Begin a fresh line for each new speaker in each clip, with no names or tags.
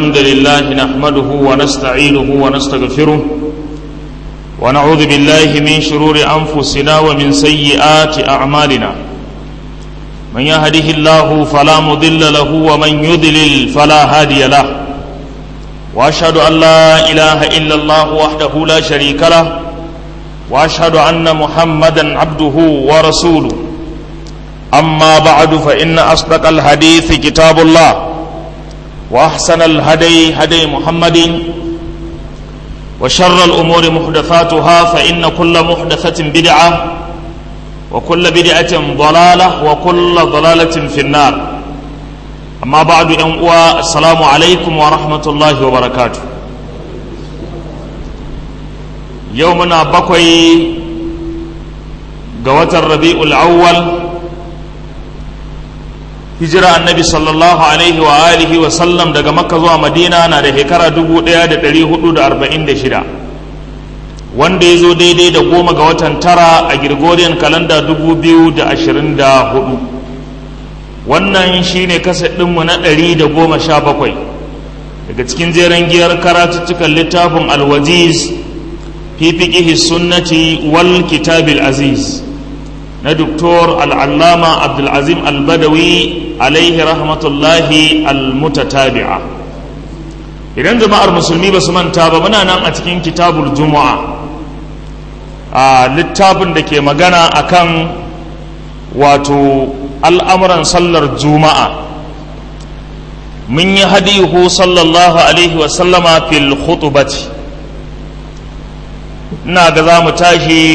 الحمد لله نحمده ونستعينه ونستغفره ونعوذ بالله من شرور أنفسنا ومن سيئات أعمالنا من يهده الله فلا مضل له ومن يضلل فلا هادي له وأشهد أن لا إله إلا الله وحده لا شريك له وأشهد أن محمدا عبده ورسوله أما بعد فإن أصدق الحديث كتاب الله وأحسن الهدي هدي محمد وشر الأمور محدثاتها فإن كل محدثة بدعة وكل بدعة ضلالة وكل ضلالة في النار أما بعد أنقوى السلام عليكم ورحمة الله وبركاته يومنا بقي قوة الربيع الأول hijira annabi sallallahu alaihi wa alihi wa sallam daga makka zuwa madina na da shekara 1446 wanda ya zo daidai da goma ga watan tara a gregorian kalanda 2024 wannan shine kasa ɗinmu na 117 daga cikin jeren giyar karatuttukan littafin alwaziz fi fiqihi sunnati wal kitabil aziz na doktor al'allama abdulazim albadawi alaihi rahmatullahi almutatabi'a idan jama'ar musulmi ba su manta ba muna nan a cikin kitabul juma'a a littafin da ke magana akan wato al'amuran sallar juma'a mun yi hadihu sallallahu alaihi wasallama fil khutubati ina ga za mu tashi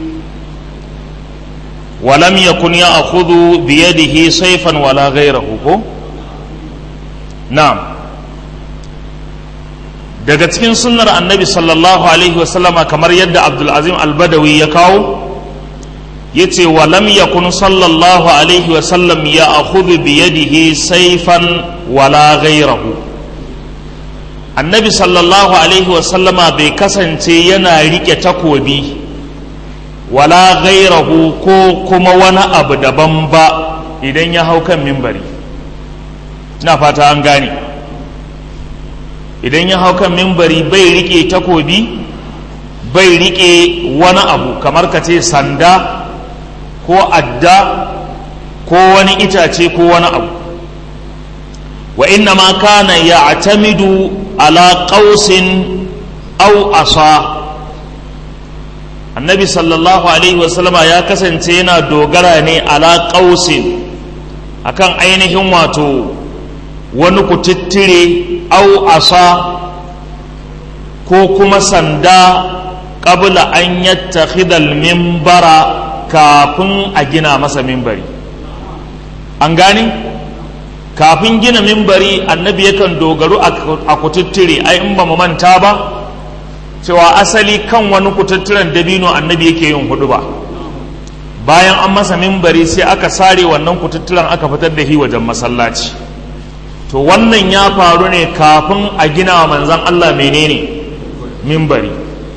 ولم يكن يأخذ بيده سيفا ولا غيره نعم daga cikin sunnar annabi sallallahu alaihi wasallama kamar yadda abdulazim albadawi ya kawo ya ce wa lam yakun sallallahu alaihi wasallam ya akhudhu bi yadihi saifan wala ghairahu annabi sallallahu alaihi wasallama bai kasance yana rike takobi wala gairahu ko kuma wani abu daban ba idan ya hau kan mimbari ina fata an gane idan ya hau kan mimbari bai rike takobi bai rike wani abu kamar ka ce sanda ko adda ko wani itace ko wani abu wa inna ma kana ya atamidu ala qausin au asa annabi sallallahu alaihi wasallama ya kasance yana dogara ne ala ƙausin akan ainihin wato wani kututtire au asa ko kuma sanda ƙabla an yattakhidal mimbara kafin a gina masa mimbari an gani kafin gina mimbari annabi yakan dogaru a kututtire ai in ba mu manta ba cewa asali kan wani kututturen dabino annabi yake yin hudu ba bayan an masa mimbari sai aka sare wannan kututturen aka fitar da shi wajen masallaci to wannan ya faru ne kafin a gina wa manzan Allah menene mimbari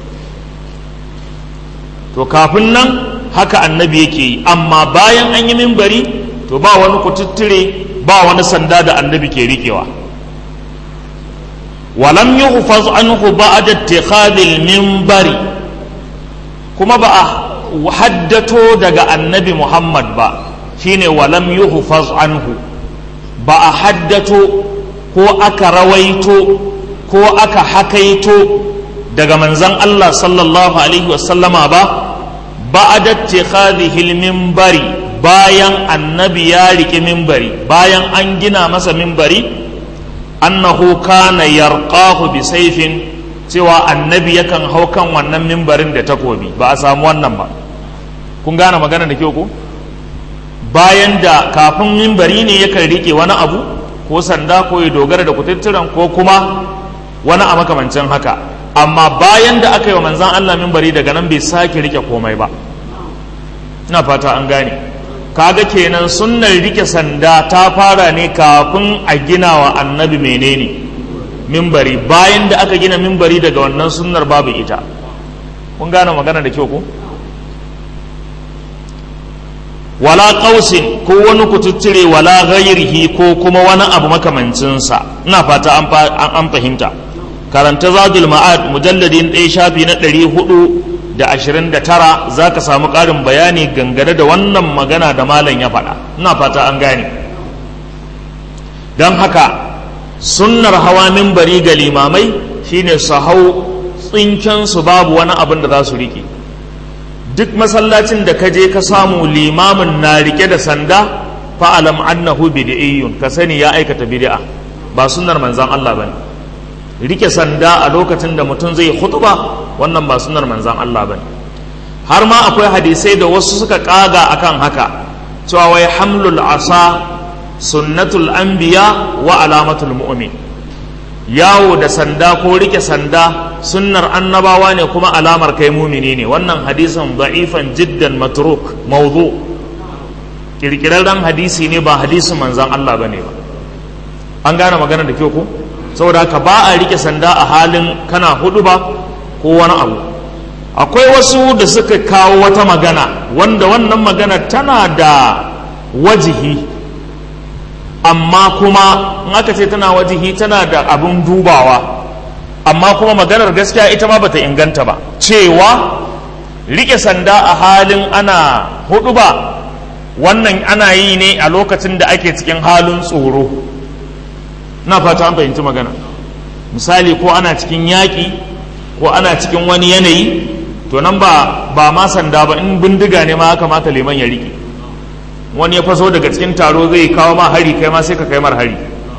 to kafin nan haka annabi yake yi amma bayan an yi mimbari to ba wani kututture ba wani sanda da annabi ke rikewa ولم يحفظ عنه بعد اتخاذ المنبر kuma ba a haddato daga annabi Muhammad ba shine walam yuhfaz anhu ba a haddato ko aka rawaito ko aka hakaito daga manzon Allah sallallahu alaihi wasallama ba ba'da ittikhadhihi minbari bayan annabi ya riki minbari bayan an gina masa minbari annahu kana yarqahu bi sayfin cewa annabi yakan hau kan wannan mimbarin da takobi ba a samu wannan ba kun gane magana da kyau ko bayan da kafin mimbari ne yakan rike wani abu ko sanda ko ya dogara da kututturan ko kuma wani a makamancin haka amma bayan da aka yi wa manzan Allah mimbari daga nan bai sake rike komai ba ina fata an gane kaga kenan sunnar rike sanda ta fara ne kafin a gina wa annabi menene mimbari bayan da aka gina mimbari daga wannan sunnar babu ita kun gane magana da kyau ko wala qausin ko wani kututture wala ghairihi ko kuma wani abu makamancinsa ina fata an fahimta karanta zadul ma'ad mujalladin ɗaya shafi na ɗari hudu da ashirin da tara za ka samu ƙarin bayani gangane da wannan magana da malam ya faɗa ina fata an gane don haka sunnar hawa mimbari ga limamai shine su hau tsinkensu babu wani abin da za su riƙe duk masallacin da ka je ka samu limamin na rike da sanda fa'alam annahu bid'iyyun ka sani ya aikata bid'a ba sunnar manzan Allah bane rike sanda a lokacin da mutum zai khutba wannan ba sunnar manzan Allah bane har ma akwai hadisai da wasu suka kaga akan haka cewa wai hamlul asa sunnatul anbiya wa alamatul mu'min yawo da sanda ko rike sanda sunnar annabawa ne kuma alamar kai mumini ne wannan hadisin da'ifan jiddan matruk mawdu kirkirarren hadisi ne ba hadisin manzan Allah bane ba an gane magana da kyau ko saboda haka ba a rike sanda a halin kana hudu ba ko wani abu akwai wasu da suka kawo wata magana wanda wannan magana tana da wajihi amma kuma in aka ce tana wajihi tana da abin dubawa amma kuma maganar gaskiya ita ma bata inganta ba cewa rike sanda a halin ana hudu ba wannan ana yi ne a lokacin da ake cikin halin tsoro na fata an fahimci magana misali ko ana cikin yaƙi ko ana cikin wani yanayi to nan ba ba ma sanda ba in bindiga ne ma haka maka liman ya rike wani ya faso daga cikin taro zai kawo ma hari kai ma sai ka kai mar hari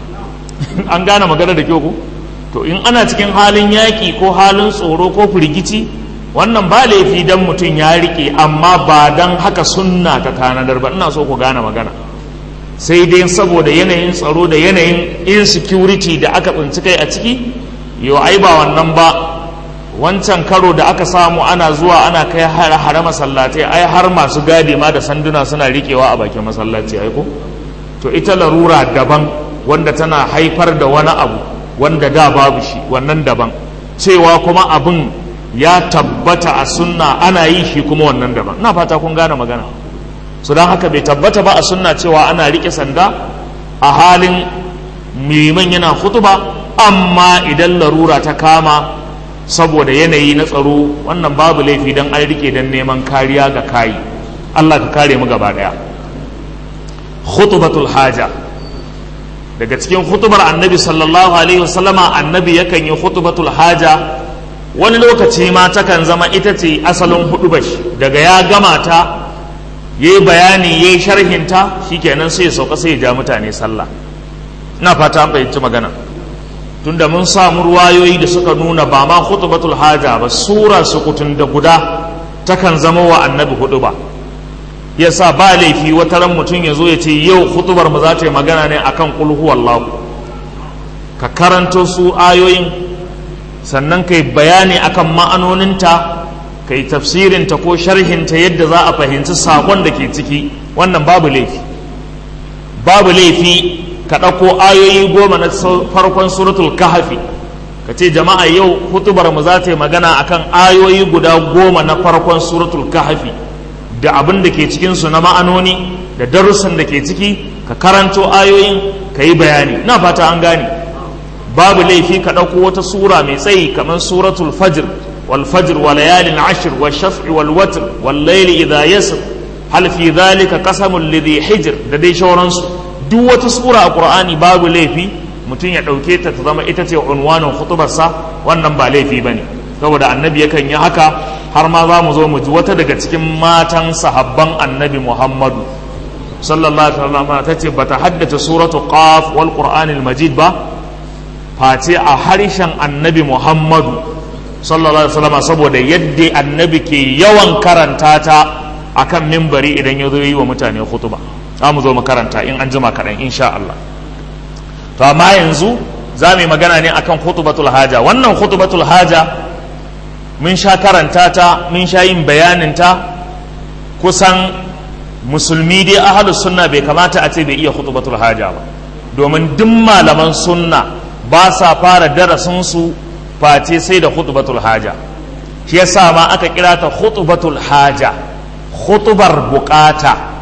an gane magana da kyau ko to in ana cikin halin yaƙi ko halin tsoro ko firgici wannan ba laifi dan mutum ya rike amma ba dan haka sunna ta tanadar ba ina so ku gane magana sai dai saboda yanayin tsaro da yanayin insecurity da aka tsinci kai a ciki yau ai ba wannan ba wancan karo da aka samu ana zuwa ana kai hare masallatai ai har masu gadi ma da sanduna suna rikewa a bakin masallaci ai ko to ita larura daban wanda tana haifar da wani abu wanda da babu shi wannan daban cewa kuma abin ya tabbata a sunna ana yi shi kuma wannan daban ina fata kun gane magana su don haka bai tabbata ba a sunna cewa ana rike sanda a halin liman yana hutuba amma idan larura ta kama saboda yanayi na tsaro wannan babu laifi don an rike don neman kariya ga kayi Allah ka kare mu gaba daya khutbatul haja daga cikin hutubar annabi sallallahu alaihi wasallama annabi yakan yi hutubatul haja wani lokaci ma takan zama ita ce asalin hudubar daga ya gama ta ya yi bayani ya yi sharhinta shikenan sai ya sauka sai ya ja mutane sallah ina fata an fahimci magana tunda mun samu ruwayoyi da suka nuna ba ma khutbatul haja ba sura sukutun da guda takan zama wa annabi hudu ba yasa ba laifi wata ran mutum ya zo ya ce yau hutubar mu za ta yi magana ne akan qul huwallahu ka karanto su ayoyin sannan kai bayani akan ma'anoninta kai tafsirinta ko sharhinta yadda za a fahimci sakon da ke ciki wannan babu laifi babu laifi ka ɗauko ayoyi goma na farkon suratul kahafi ka ce jama'a yau hutubar mu za ta yi magana akan ayoyi guda goma na farkon suratul kahafi da abin da ke cikinsu na ma'anoni da darussan da ke ciki ka karanto ayoyin ka yi bayani na fata an gane babu laifi ka ɗauko wata sura mai tsayi kamar suratul fajr wal fajr wa layalin ashir wa shaf'i wal watr wal layli idha yasr hal fi dhalika qasamul lidhi hijr da dai shauransu duk wata sura a qur'ani babu laifi mutum ya ɗauke ta ta zama ita ce unwanin khutubarsa wannan ba laifi bane saboda annabi yakan yi haka har ma za mu zo mu ji wata daga cikin matan sahabban annabi muhammadu sallallahu alaihi wasallam ta ce bata haddace suratu qaf wal qur'anil majid ba face a harshen annabi muhammadu sallallahu alaihi wasallam saboda yadda annabi ke yawan karanta ta akan mimbari idan ya zo yi wa mutane khutba za mu zo mu karanta in an jima kaɗan insha Allah to amma yanzu za mu yi magana ne akan khutbatul haja wannan khutbatul haja mun sha karanta ta mun sha yin bayanin ta kusan musulmi dai ahlus sunna bai kamata a ce bai iya khutbatul haja ba domin duk malaman sunna ba sa fara darasinsu face sai da khutbatul haja shi yasa ma aka kira ta khutbatul haja khutbar bukata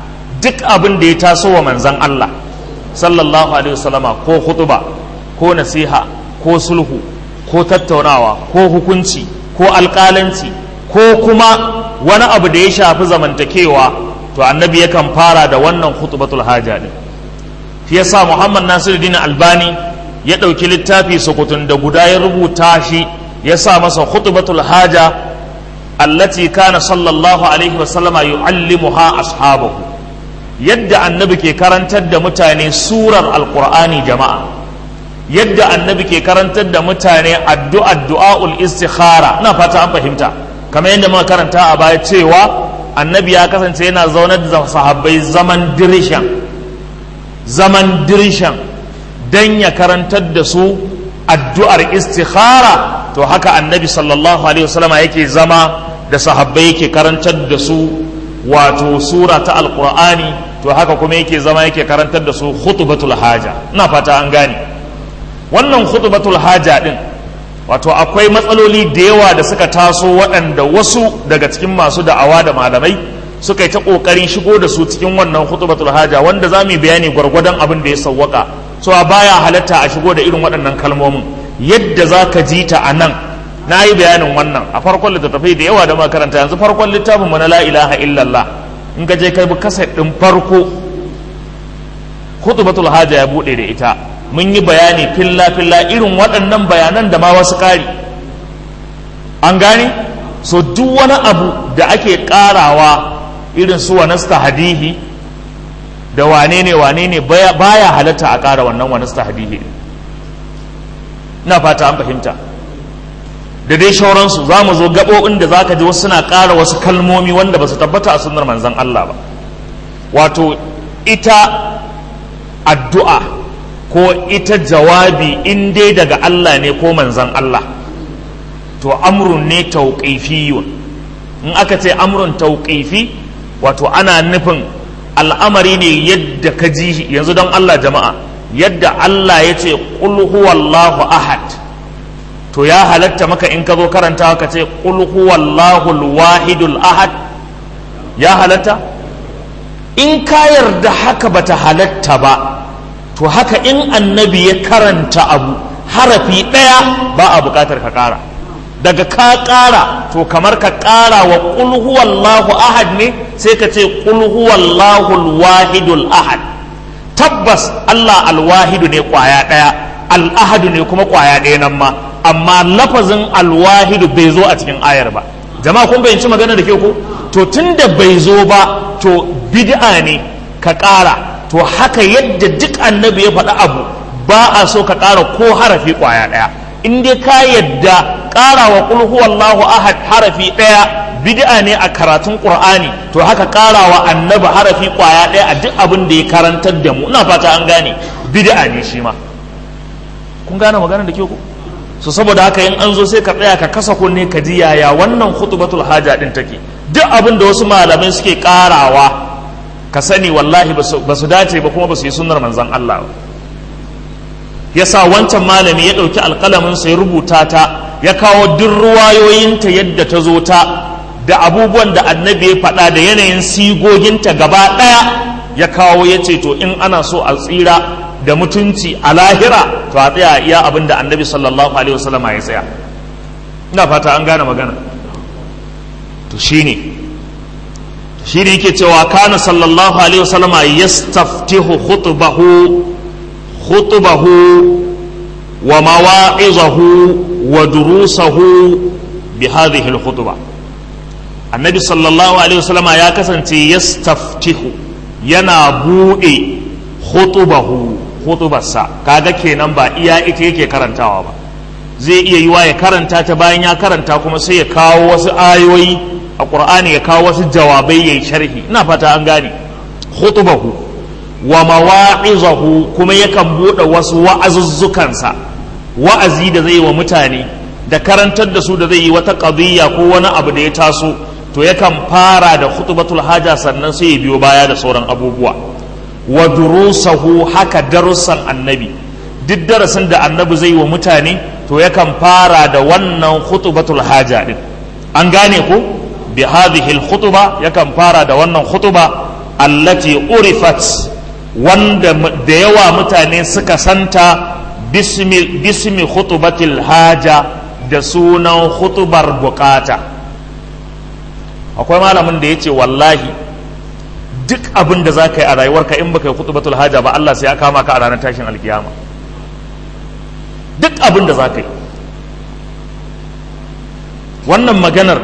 duk abin da ya taso wa manzan Allah sallallahu alaihi wasallama ko hutuba ko nasiha ko sulhu ko tattaunawa ko hukunci ko alƙalanci ko kuma wani abu da ya shafi zamantakewa to annabi yakan fara da wannan hutubatul haja ne shi yasa Muhammad Nasiruddin Albani ya ɗauki littafi sukutun da guda ya rubuta shi ya sa masa hutubatul haja allati kana sallallahu alaihi wasallama yu'allimuha ashabahu yadda annabi ke karantar da mutane surar alqur'ani jama'a yadda annabi ke karantar da mutane addu'a du'aul istikhara ina fata an fahimta kamar yadda muka karanta a baya cewa annabi ya kasance yana zaunar da sahabbai zaman dirishan zaman dirishan dan ya karantar da su addu'ar istikhara to haka annabi sallallahu alaihi wasallam yake zama da sahabbai yake karantar da su wato sura ta alqur'ani to haka kuma yake zama yake karantar da su khutbatul haja ina fata an gane wannan khutbatul haja din wato akwai matsaloli da yawa da suka taso waɗanda wasu daga cikin masu da'awa da malamai suka yi ta ƙoƙarin shigo da su cikin wannan khutbatul haja wanda za mu yi bayani gwargwadon abin da ya sawwaka cewa baya halatta a shigo da irin waɗannan kalmomin yadda za ka ji ta a nan na yi bayanin wannan a farkon littattafai da yawa da makaranta yanzu farkon littafin mu na la ilaha illallah in ka je kai bi kaset ɗin farko khutbatul haja ya buɗe da ita mun yi bayani filla filla irin waɗannan bayanan da ma wasu ƙari an gane so duk wani abu da ake ƙarawa irin su wanasta hadihi da wane ne wane ne baya halatta a ƙara wannan wanasta hadihi na fata an fahimta da dai shauransu za mu zo gaɓoɓin da za ka ji wasu suna ƙara wasu kalmomi wanda ba su tabbata a sunnar manzan Allah ba wato ita addu'a ko ita jawabi in dai daga Allah ne ko manzan Allah to amrun ne tauƙifiyun in aka ce amrun tauƙifi wato ana nufin al'amari ne yadda ka ji yanzu don Allah jama'a yadda Allah ya ce ƙul huwallahu ahad to ya halatta maka in ka zo karanta ka ce ƙul huwallahu wahidul ahad ya halatta in ka yarda haka bata halatta ba to haka in annabi ya karanta abu harafi ɗaya ba a buƙatar ka ƙara daga ka ƙara to kamar ka ƙara wa ƙul huwallahu ahad ne sai ka ce ƙul huwallahu wahidul ahad tabbas Allah alwahidu ne ƙwaya ɗaya al'ahadu ne kuma ƙwaya ɗaya nan ma amma lafazin alwahidu bai zo a cikin ayar ba jama'a kun bayyanci magana da ke ko to tunda bai zo ba to bid'a ne ka ƙara to haka yadda duk annabi ya faɗi abu ba a so ka ƙara ko harafi ƙwaya ɗaya in dai ka yadda ƙara wa ƙul huwallahu ahad harafi ɗaya bid'a ne a karatun ƙur'ani to haka ƙara wa annabi harafi ƙwaya ɗaya a duk abin da ya karantar da mu ina fata an gane bid'a ne shi ma kun gane magana da ke ku so saboda haka in an zo sai ka tsaya ka kasa kunne ka ji yaya wannan khutbatul haja din take duk abin da wasu malamai suke ƙarawa ka sani wallahi ba su dace ba kuma ba su yi sunnar manzan Allah ba ya sa wancan malami ya ɗauki alƙalaminsa ya rubuta ta ya kawo duk ruwayoyinta yadda ta zo ta da abubuwan da annabi ya faɗa da yanayin sigoginta gaba ɗaya ya kawo ya ce to in ana so a tsira da mutunci a lahira to a tsaya iya abin da annabi sallallahu alaihi wasallam ya tsaya ina fata an gane magana to shine shi ne yake cewa kana sallallahu alaihi wasallam yastaftihu khutbahu khutbahu wa mawa'izahu wa durusahu bi hadhihi al-khutba annabi sallallahu alaihi wasallam ya kasance yastaftihu yana bude khutbahu khutbarsa kaga kenan ba iya ita yake karantawa ba zai iya yiwa ya karanta ta bayan ya karanta kuma sai ya kawo wasu ayoyi a ƙur'ani ya kawo wasu jawabai ya yi sharhi ina fata an gane khutubahu wa mawa'izahu kuma yakan buɗe wasu wa'azuzzukansa wa'azi da zai wa mutane da karantar da su da zai yi wata qadiyya ko wani abu da ya taso to yakan fara da khutbatul haja sannan sai ya biyo baya da sauran abubuwa wa durusahu haka darussan annabi duk darasin da annabi zai wa mutane to yakan fara da wannan khutbatul haja din an gane ko bi hadhihi al-khutba yakan fara da wannan khutba allati urifat wanda da yawa mutane suka santa bismi, bismi khutubatil haja da sunan khutubar bukata akwai malamin da ya ce wallahi duk abin da za ka yi a rayuwarka in baka yi khutubatul haja ba Allah sai ya kama ka a ranar tashin alkiyama duk abin da za ka yi wannan maganar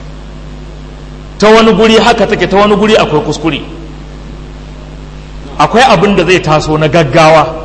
ta wani guri haka take ta wani guri akwai kuskure akwai abin da zai taso na gaggawa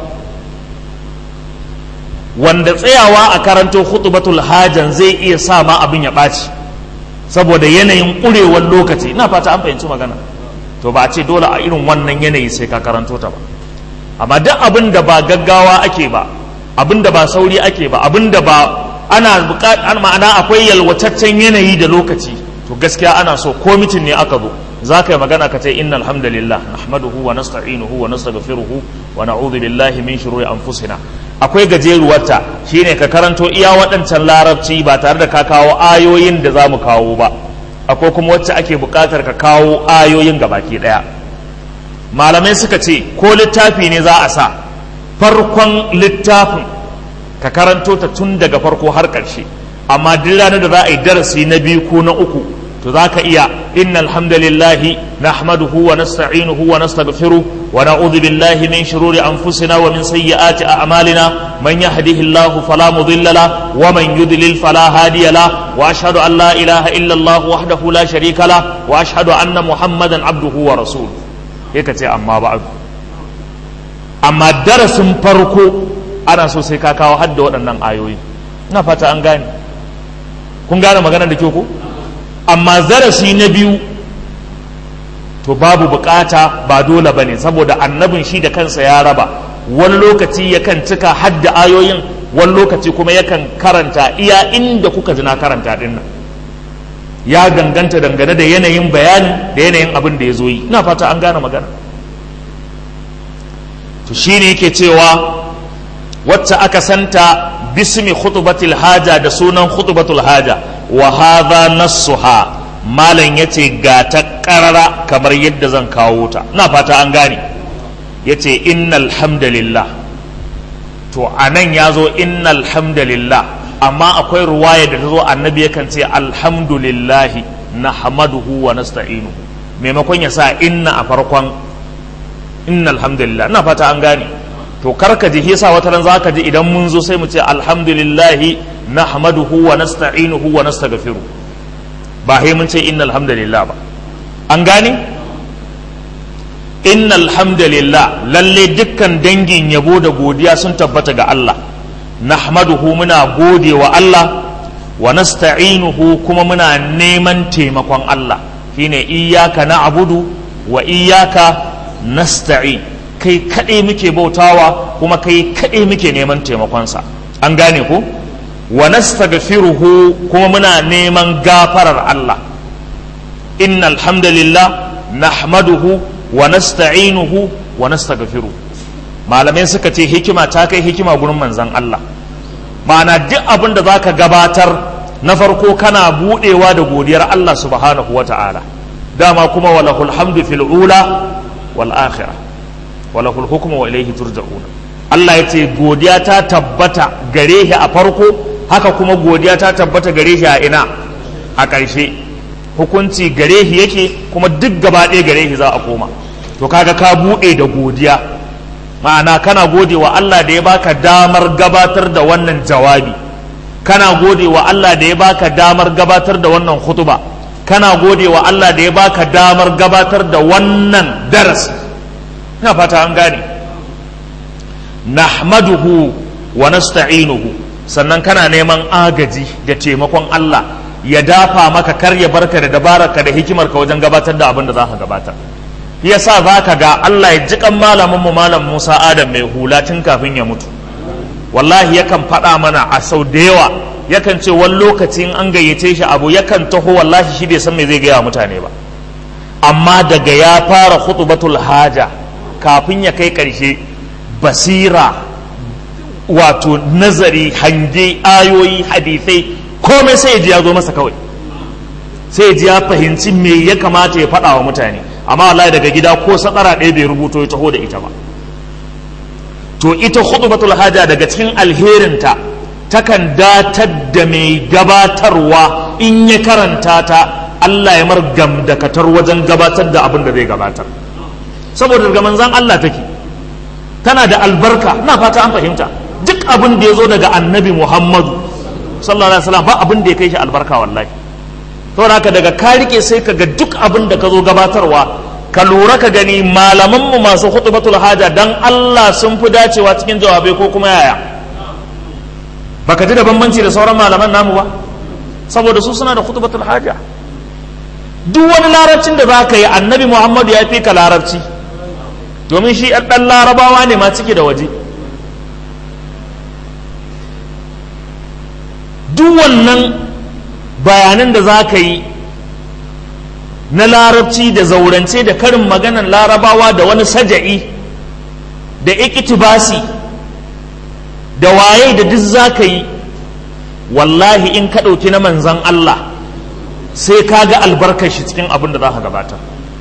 wanda tsayawa a karanto hutubatul hajan zai iya sa ma abin ya ɓaci saboda yanayin ƙurewar lokaci ina fata an fahimci magana to ba a ce dole a irin wannan yanayi sai ka karanto ta ba amma duk abin da ba gaggawa ake ba abin da ba sauri ake ba abin da ba ana buƙatar ma'ana akwai yalwataccen yanayi da lokaci to gaskiya ana so ko mitin ne aka zo za ka yi magana ka ce inna alhamdulillah nahmaduhu wa nasta'inuhu wa nastaghfiruhu wa na'udhu billahi min shururi anfusina akwai gajeruwarta shine ka karanto iya waɗancan larabci ba tare da ka kawo ayoyin da za mu kawo ba akwai kuma wacce ake buƙatar ka kawo ayoyin gabaki ɗaya malamai suka ce ko littafi ne za a sa farkon littafin ka karanto ta tun daga farko har ƙarshe amma duk ranar da za a yi darasi na biyu ko na uku to za ka iya inna alhamdulillahi nahmaduhu wa nasta'inuhu wa nastaghfiruh wa na'udhu billahi min shururi anfusina wa min sayyiati a'malina man yahdihillahu fala mudilla la wa man yudlil fala hadiya la wa ashhadu an la ilaha illa allah wahdahu la sharika la wa ashhadu anna muhammadan abduhu wa rasuluhu sai ka ce amma ba'du amma darasin farko ana so sai ka kawo hadda waɗannan ayoyi ina fata an gane kun gane maganar da ke ku amma zarafi na biyu to babu bukata ba dole ba ne saboda annabin shi da kansa ya raba wani lokaci yakan cika hadda ayoyin wani lokaci kuma yakan karanta iya inda kuka ji na karanta din nan ya ganganta dangane da yanayin bayanin da yanayin abin da ya zo yi ina fata an gane magana to shine yake cewa wacce aka santa bismi khutbatil haja da sunan khutbatul haja wa hadha nassuha malam yace ga ta karara kamar yadda zan kawo ta na fata an gane yace innal hamdalillah to anan yazo innal hamdalillah amma akwai ruwaya da ta zo annabi yakan ce alhamdulillahi nahmaduhu wa nasta'inu maimakon ya sa inna a farkon innal hamdalillah ina fata an gane to karka ji yasa wata ran zaka ji idan mun zo sai mu ce alhamdulillahi nahmaduhu wa nasta'inuhu wa nastaghfiru ba sai mun ce innal hamdalillah ba an gane innal hamdalillah lalle dukkan dangin yabo da godiya sun tabbata ga Allah nahmaduhu muna gode wa Allah wa nasta'inuhu kuma muna neman taimakon Allah shine iyyaka na'budu wa iyyaka nasta'in kai kaɗai muke bautawa kuma kai kaɗai muke neman taimakonsa an gane ku wa nastaghfiruhu kuma muna neman gafarar Allah inna alhamdulillah nahmaduhu wa nasta'inuhu wa nastaghfiruhu malamai suka ce hikima ta kai hikima gurin manzon Allah ma'ana duk abin da zaka gabatar na farko kana budewa da godiyar Allah subhanahu wata'ala dama kuma walahul hamdu fil ula wal akhirah walahul hukmu wa ilaihi turja'una Allah ya ce godiya ta tabbata gare shi a farko haka kuma godiya ta tabbata gare shi a ina a ƙarshe hukunci gare shi yake kuma duk gaba ɗaya gare shi za a koma to kaga ka buɗe da godiya ma'ana kana gode wa Allah da ya baka damar gabatar da wannan jawabi kana gode wa Allah da ya baka damar gabatar da wannan khutuba kana gode wa Allah da ya baka damar gabatar da wannan darasi ina fata an gane nahmaduhu wa nasta'inuhu sannan kana neman agaji da taimakon Allah ya dafa maka kar ya barka da dabararka da hikimarka wajen gabatar da abin da za ka gabatar yasa za ka ga Allah ya ji kan malamin mu malam Musa Adam mai hula tun kafin ya mutu wallahi yakan faɗa mana a sau da yawa yakan ce wani lokacin an gayyace shi abu yakan taho wallahi shi bai san me zai gaya mutane ba amma daga ya fara khutbatul haja kafin ya kai ƙarshe basira wato nazari hange ayoyi hadisai komai sai ji ya zo masa kawai sai ji ya fahimci me ya kamata ya faɗa wa mutane amma wallahi daga gida ko sadara ɗaya bai rubuto ya taho da ita ba to ita khutbatul haja daga cikin alherinta takan datar da mai gabatarwa in ya karanta ta Allah ya margam da katar wajen gabatar da abin da zai gabatar saboda daga manzan Allah take tana da albarka na fata an fahimta duk abin da ya zo daga annabi Muhammadu sallallahu alaihi wasallam ba abin da ya kai shi albarka wallahi saboda haka daga ka rike sai ka ga duk abin da ka zo gabatarwa ka lura ka gani malaman mu masu khutbatul haja dan Allah sun fi dacewa cikin jawabai ko kuma yaya baka ji da bambanci da sauran malaman namu ba saboda su suna da khutbatul haja duk wani larabcin da za ka yi annabi muhammadu ya fi ka larabci domin shi ɗan larabawa ne ma ciki da waje duk wannan bayanan da za ka yi na larabci da zaurance da karin maganan larabawa da wani saja'i da ikitibasi da waye da duk za ka yi wallahi in ka ɗauki na manzan Allah sai ka ga albarkar shi cikin abin da za ka gabata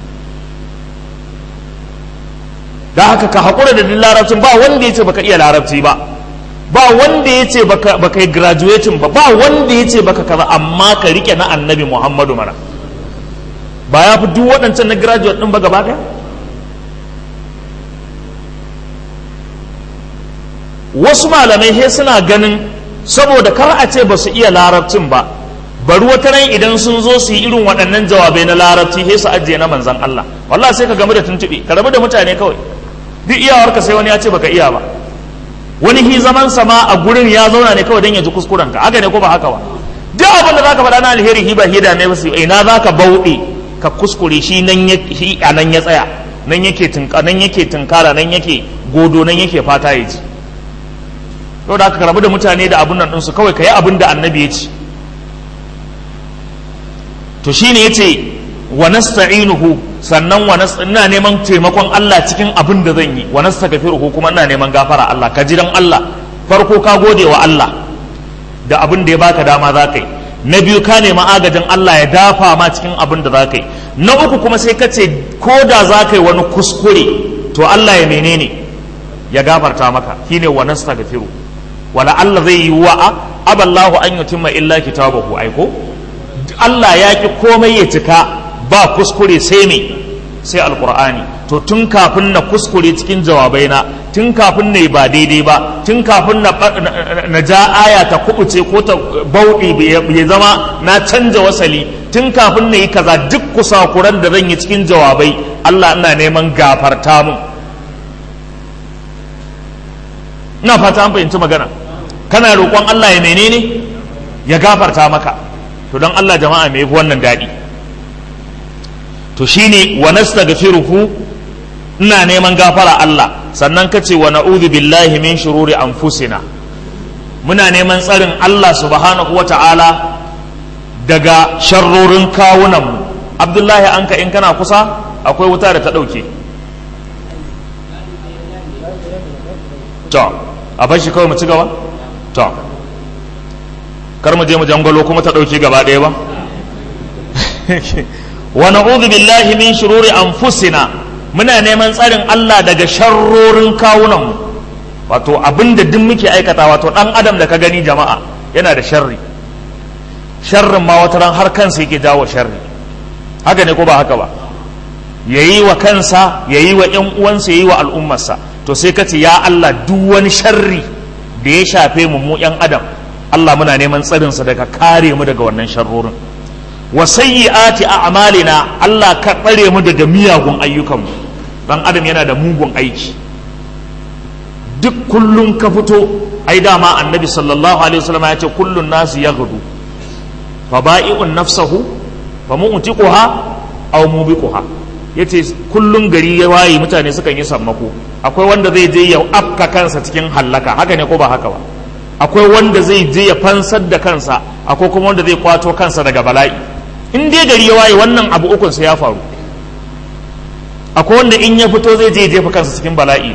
da haka ka haƙura da duk larabcin ba wanda ya ce baka iya larabci ba ba wanda ya ce baka yi graduating ba ba wanda ya ce baka kaza amma ka rike na annabi muhammadu mana ba ya fi duk waɗancan na graduate ɗin ba gaba ɗaya wasu malamai he suna ganin saboda kar a ce ba su iya larabcin ba bari wata ran idan sun zo su yi irin waɗannan jawabai na larabci he su ajiye na manzan Allah wallahi sai ka gamu da tuntuɓe ka rabu da mutane kawai duk iyawarka sai wani ya ce baka iya ba wani hi zaman sama a gurin ya zauna ne kawai don ya ji kuskuren ka haka ne ko ba haka ba duk abin da zaka faɗa na alheri hi ba hi da ne ba ina zaka bauɗe ka kuskure shi nan ya shi a nan ya tsaya nan yake tunka nan yake tunkara nan yake godo nan yake fata ya ji to da aka rabu da mutane da abun nan ɗinsu kawai ka yi abin da annabi ya ce to shine yace wa nasta'inuhu sannan wa ina neman taimakon Allah cikin abin da zan yi wa nastaghfiruhu kuma ina neman gafara Allah ka ji dan Allah farko ka gode wa Allah da abin da ya baka dama za ka yi na biyu ka nemi agajin Allah ya dafa ma cikin abin da za ka yi na uku kuma sai ka ce ko da za ka yi wani kuskure to Allah ya menene ya gafarta maka shine wa nastaghfiru wala Allah zai yi wa aballahu an yutimma illa kitabahu aiko Allah ya ki komai ya cika ba kuskure sai me sai alkur'ani to tun kafin na kuskure cikin jawabaina tun kafin na yi ba daidai ba tun kafin na ja aya ta kubuce ko ta bauɗe ya zama na canja wasali tun kafin na yi kaza duk kusakuran da zan yi cikin jawabai Allah ina neman gafarta mun ina fata an fahimci magana kana roƙon Allah ya menene ya gafarta maka to don Allah jama'a me yafi wannan daɗi to shine wa nastaghfiruhu ina neman gafara Allah sannan kace wa na'udhu billahi min shururi anfusina muna neman tsarin Allah subhanahu wata'ala daga sharrorin kawunan mu Abdullahi anka in kana kusa akwai wuta da ta ɗauke to a bashi kawai mu ci gaba to kar mu je mu jangalo kuma ta ɗauke gaba ɗaya ba wa na'udhu billahi min shururi anfusina muna neman tsarin Allah daga sharrorin kawunan mu wato abinda duk muke aikata wato dan adam da ka gani jama'a yana da sharri sharrin ma wata ran har kansa yake jawo sharri haka ne ko ba haka ba yayi wa kansa yayi wa ƴan uwansa yayi wa al'ummarsa to sai ka ce ya Allah duk wani sharri da ya shafe mu mu ƴan adam Allah muna neman tsarinsa daga kare mu daga wannan sharrorin wa sayyi'ati a'malina Allah ka tsare mu daga miyagun ayyukanmu dan adam yana da mugun aiki duk kullun ka fito ai dama annabi sallallahu alaihi wasallam ya ce kullun nasu yaghdu fa ba'i'un nafsahu fa mu'tiquha aw mubiquha yace kullun gari ya waye mutane sukan yi sammako akwai wanda zai je ya afka kansa cikin hallaka haka ne ko ba haka ba akwai wanda zai je ya fansar da kansa akwai kuma wanda zai kwato kansa daga bala'i in dai gari ya waye wannan abu ukun sa ya faru akwai wanda in ya fito zai je ya jefa kansa cikin bala'i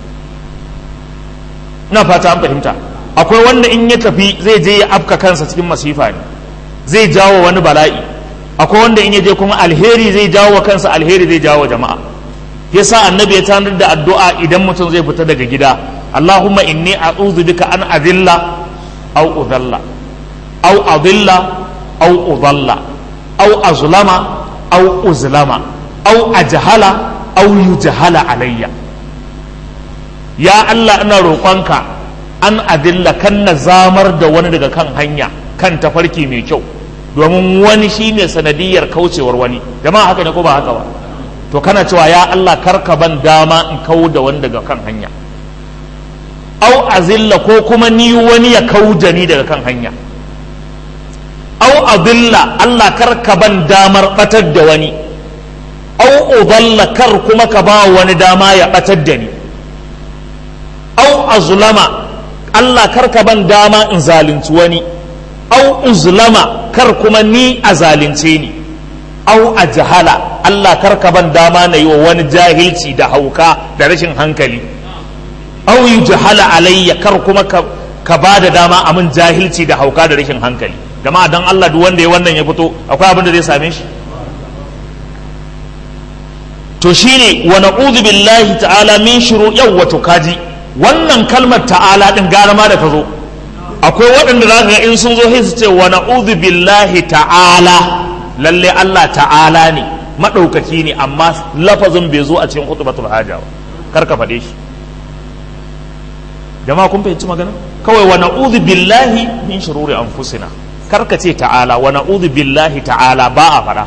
na fata an fahimta akwai wanda in ya tafi zai je ya afka kansa cikin masifa ne zai jawo wani bala'i akwai wanda in ya je kuma alheri zai jawo wa kansa alheri zai jawo wa jama'a yasa annabi ya tanar da addu'a idan mutum zai fita daga gida Allahumma inni a'udhu bika an adilla aw udalla aw adilla aw udalla aw azlama aw uzlama aw ajhala aw yujhala alayya ya Allah ina roƙonka an adilla kan na zamar da wani daga kan hanya kan tafarki mai kyau domin wani shi ne sanadiyar kaucewar wani jama'a haka ne ko ba haka ba to kana cewa ya Allah karka ban dama in kau da wani daga kan hanya au azilla ko kuma ni wani ya kau da ni daga kan hanya au adilla Allah karka ban damar batar da wani au udalla kar kuma ka ba wani dama ya batar da ni au azlama Allah karka ban dama in zalunci wani au uzlama kar kuma ni a zalunce ni au a jahala Allah karka ban dama na yi wa wani jahilci da hauka da rashin hankali au yi jahala alayya kar kuma ka, ka ba da dama a min jahilci da hauka da rashin hankali jama'a dan Allah duk wanda ya wannan ya fito akwai abin da zai same shi to shine wa na'udhu billahi ta'ala min shuru yawwa to kaji wannan kalmar ta'ala din gara ma da ta zo akwai waɗanda za ga in sun zo sai su ce wa na'udhu billahi ta'ala lalle Allah ta'ala ne madaukaki ne amma lafazin bai zo a cikin khutbatul haja ba kar ka faɗe shi jama'a kun fahimci magana kawai wa na'udhu billahi min shururi anfusina kar ka ce ta'ala wa na'udhu billahi ta'ala ba a faɗa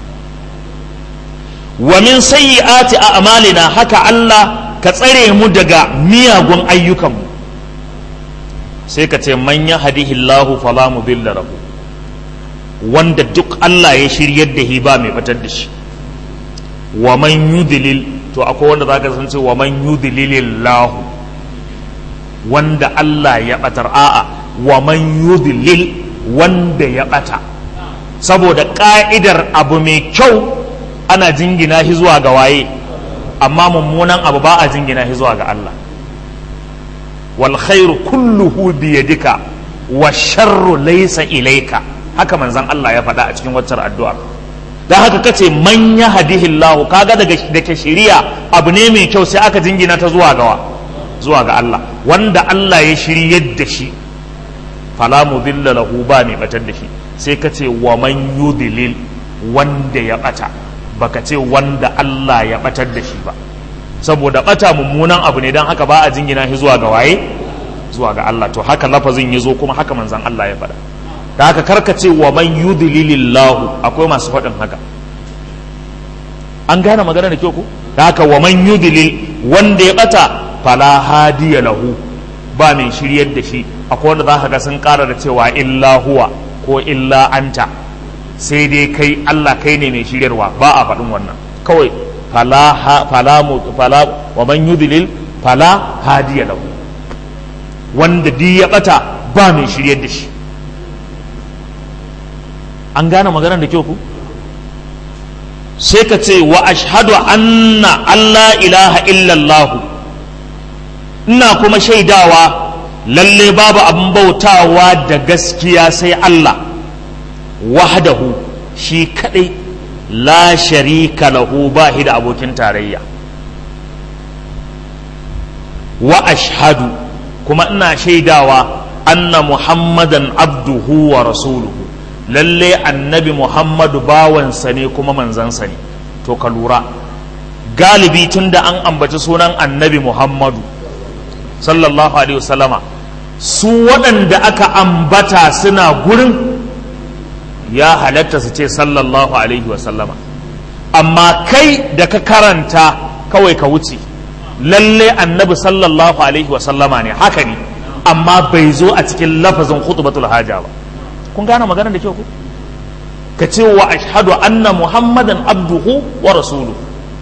wa min sayyi'ati a'malina haka Allah ka tsare mu daga miyagun ayyukanmu sai ka ce man ya hadihi Allahu fala mudilla lahu wanda duk Allah ya shiryar da hi ba mai batar da shi wa man yudlil to akwai wanda zaka san ce wa man yudlilillahu wanda Allah ya batar a'a wa man yudlil wanda ya bata saboda ka'idar abu mai kyau ana jingina shi zuwa ga waye amma mummunan abu ba a jingina shi zuwa ga Allah wal khairu kulluhu bi yadika wa sharru laysa ilayka haka manzon Allah ya faɗa a cikin waccar addu'ar dan haka kace man yahdihillahu kaga daga dake shiriya abu ne mai kyau sai aka jingina ta zuwa ga zuwa ga Allah wanda Allah ya shiryar da shi fala mudilla lahu ba mai batar da shi sai kace wa man yudlil wanda ya bata baka ce wanda Allah ya batar da shi ba saboda bata mummunan abu ne don haka ba a jingina shi zuwa ga waye zuwa ga Allah to haka lafazin ya zo kuma haka manzan Allah ya faɗa da haka karkace wa man yudlilillahu akwai masu faɗin haka an gane magana da kyau ko da haka wa man yudlil wanda ya bata fala hadiya lahu ba mai shiryar da shi akwai wanda za ka ga sun ƙara da cewa illa huwa ko illa anta sai dai kai Allah kai ne mai shiryarwa ba a faɗin wannan kawai fala fala fala wa man yudlil fala hadiya lahu wanda di ya bata ba mai shiryar da shi an gane maganar da kyau ku sai ka ce wa ashhadu anna Allah ilaha illallah ina kuma shaidawa lalle babu abin bautawa da gaskiya sai Allah wahdahu shi kadai la sharika lahu ba da abokin tarayya wa ashhadu kuma ina shaidawa anna muhammadan abduhu wa rasuluhu lalle annabi muhammadu bawansa ne kuma manzansa ne to ka lura galibi tunda an ambaci sunan annabi muhammadu sallallahu alaihi wasallama su waɗanda aka ambata suna gurin ya halatta su ce sallallahu alaihi wasallama amma kai da ka karanta kawai ka wuce lalle annabi sallallahu alaihi wasallama ne haka ne amma bai zo a cikin lafazin khutbatul haja ba kun gane magana da kyau ku ka ce wa ashhadu anna muhammadan abduhu wa rasuluhu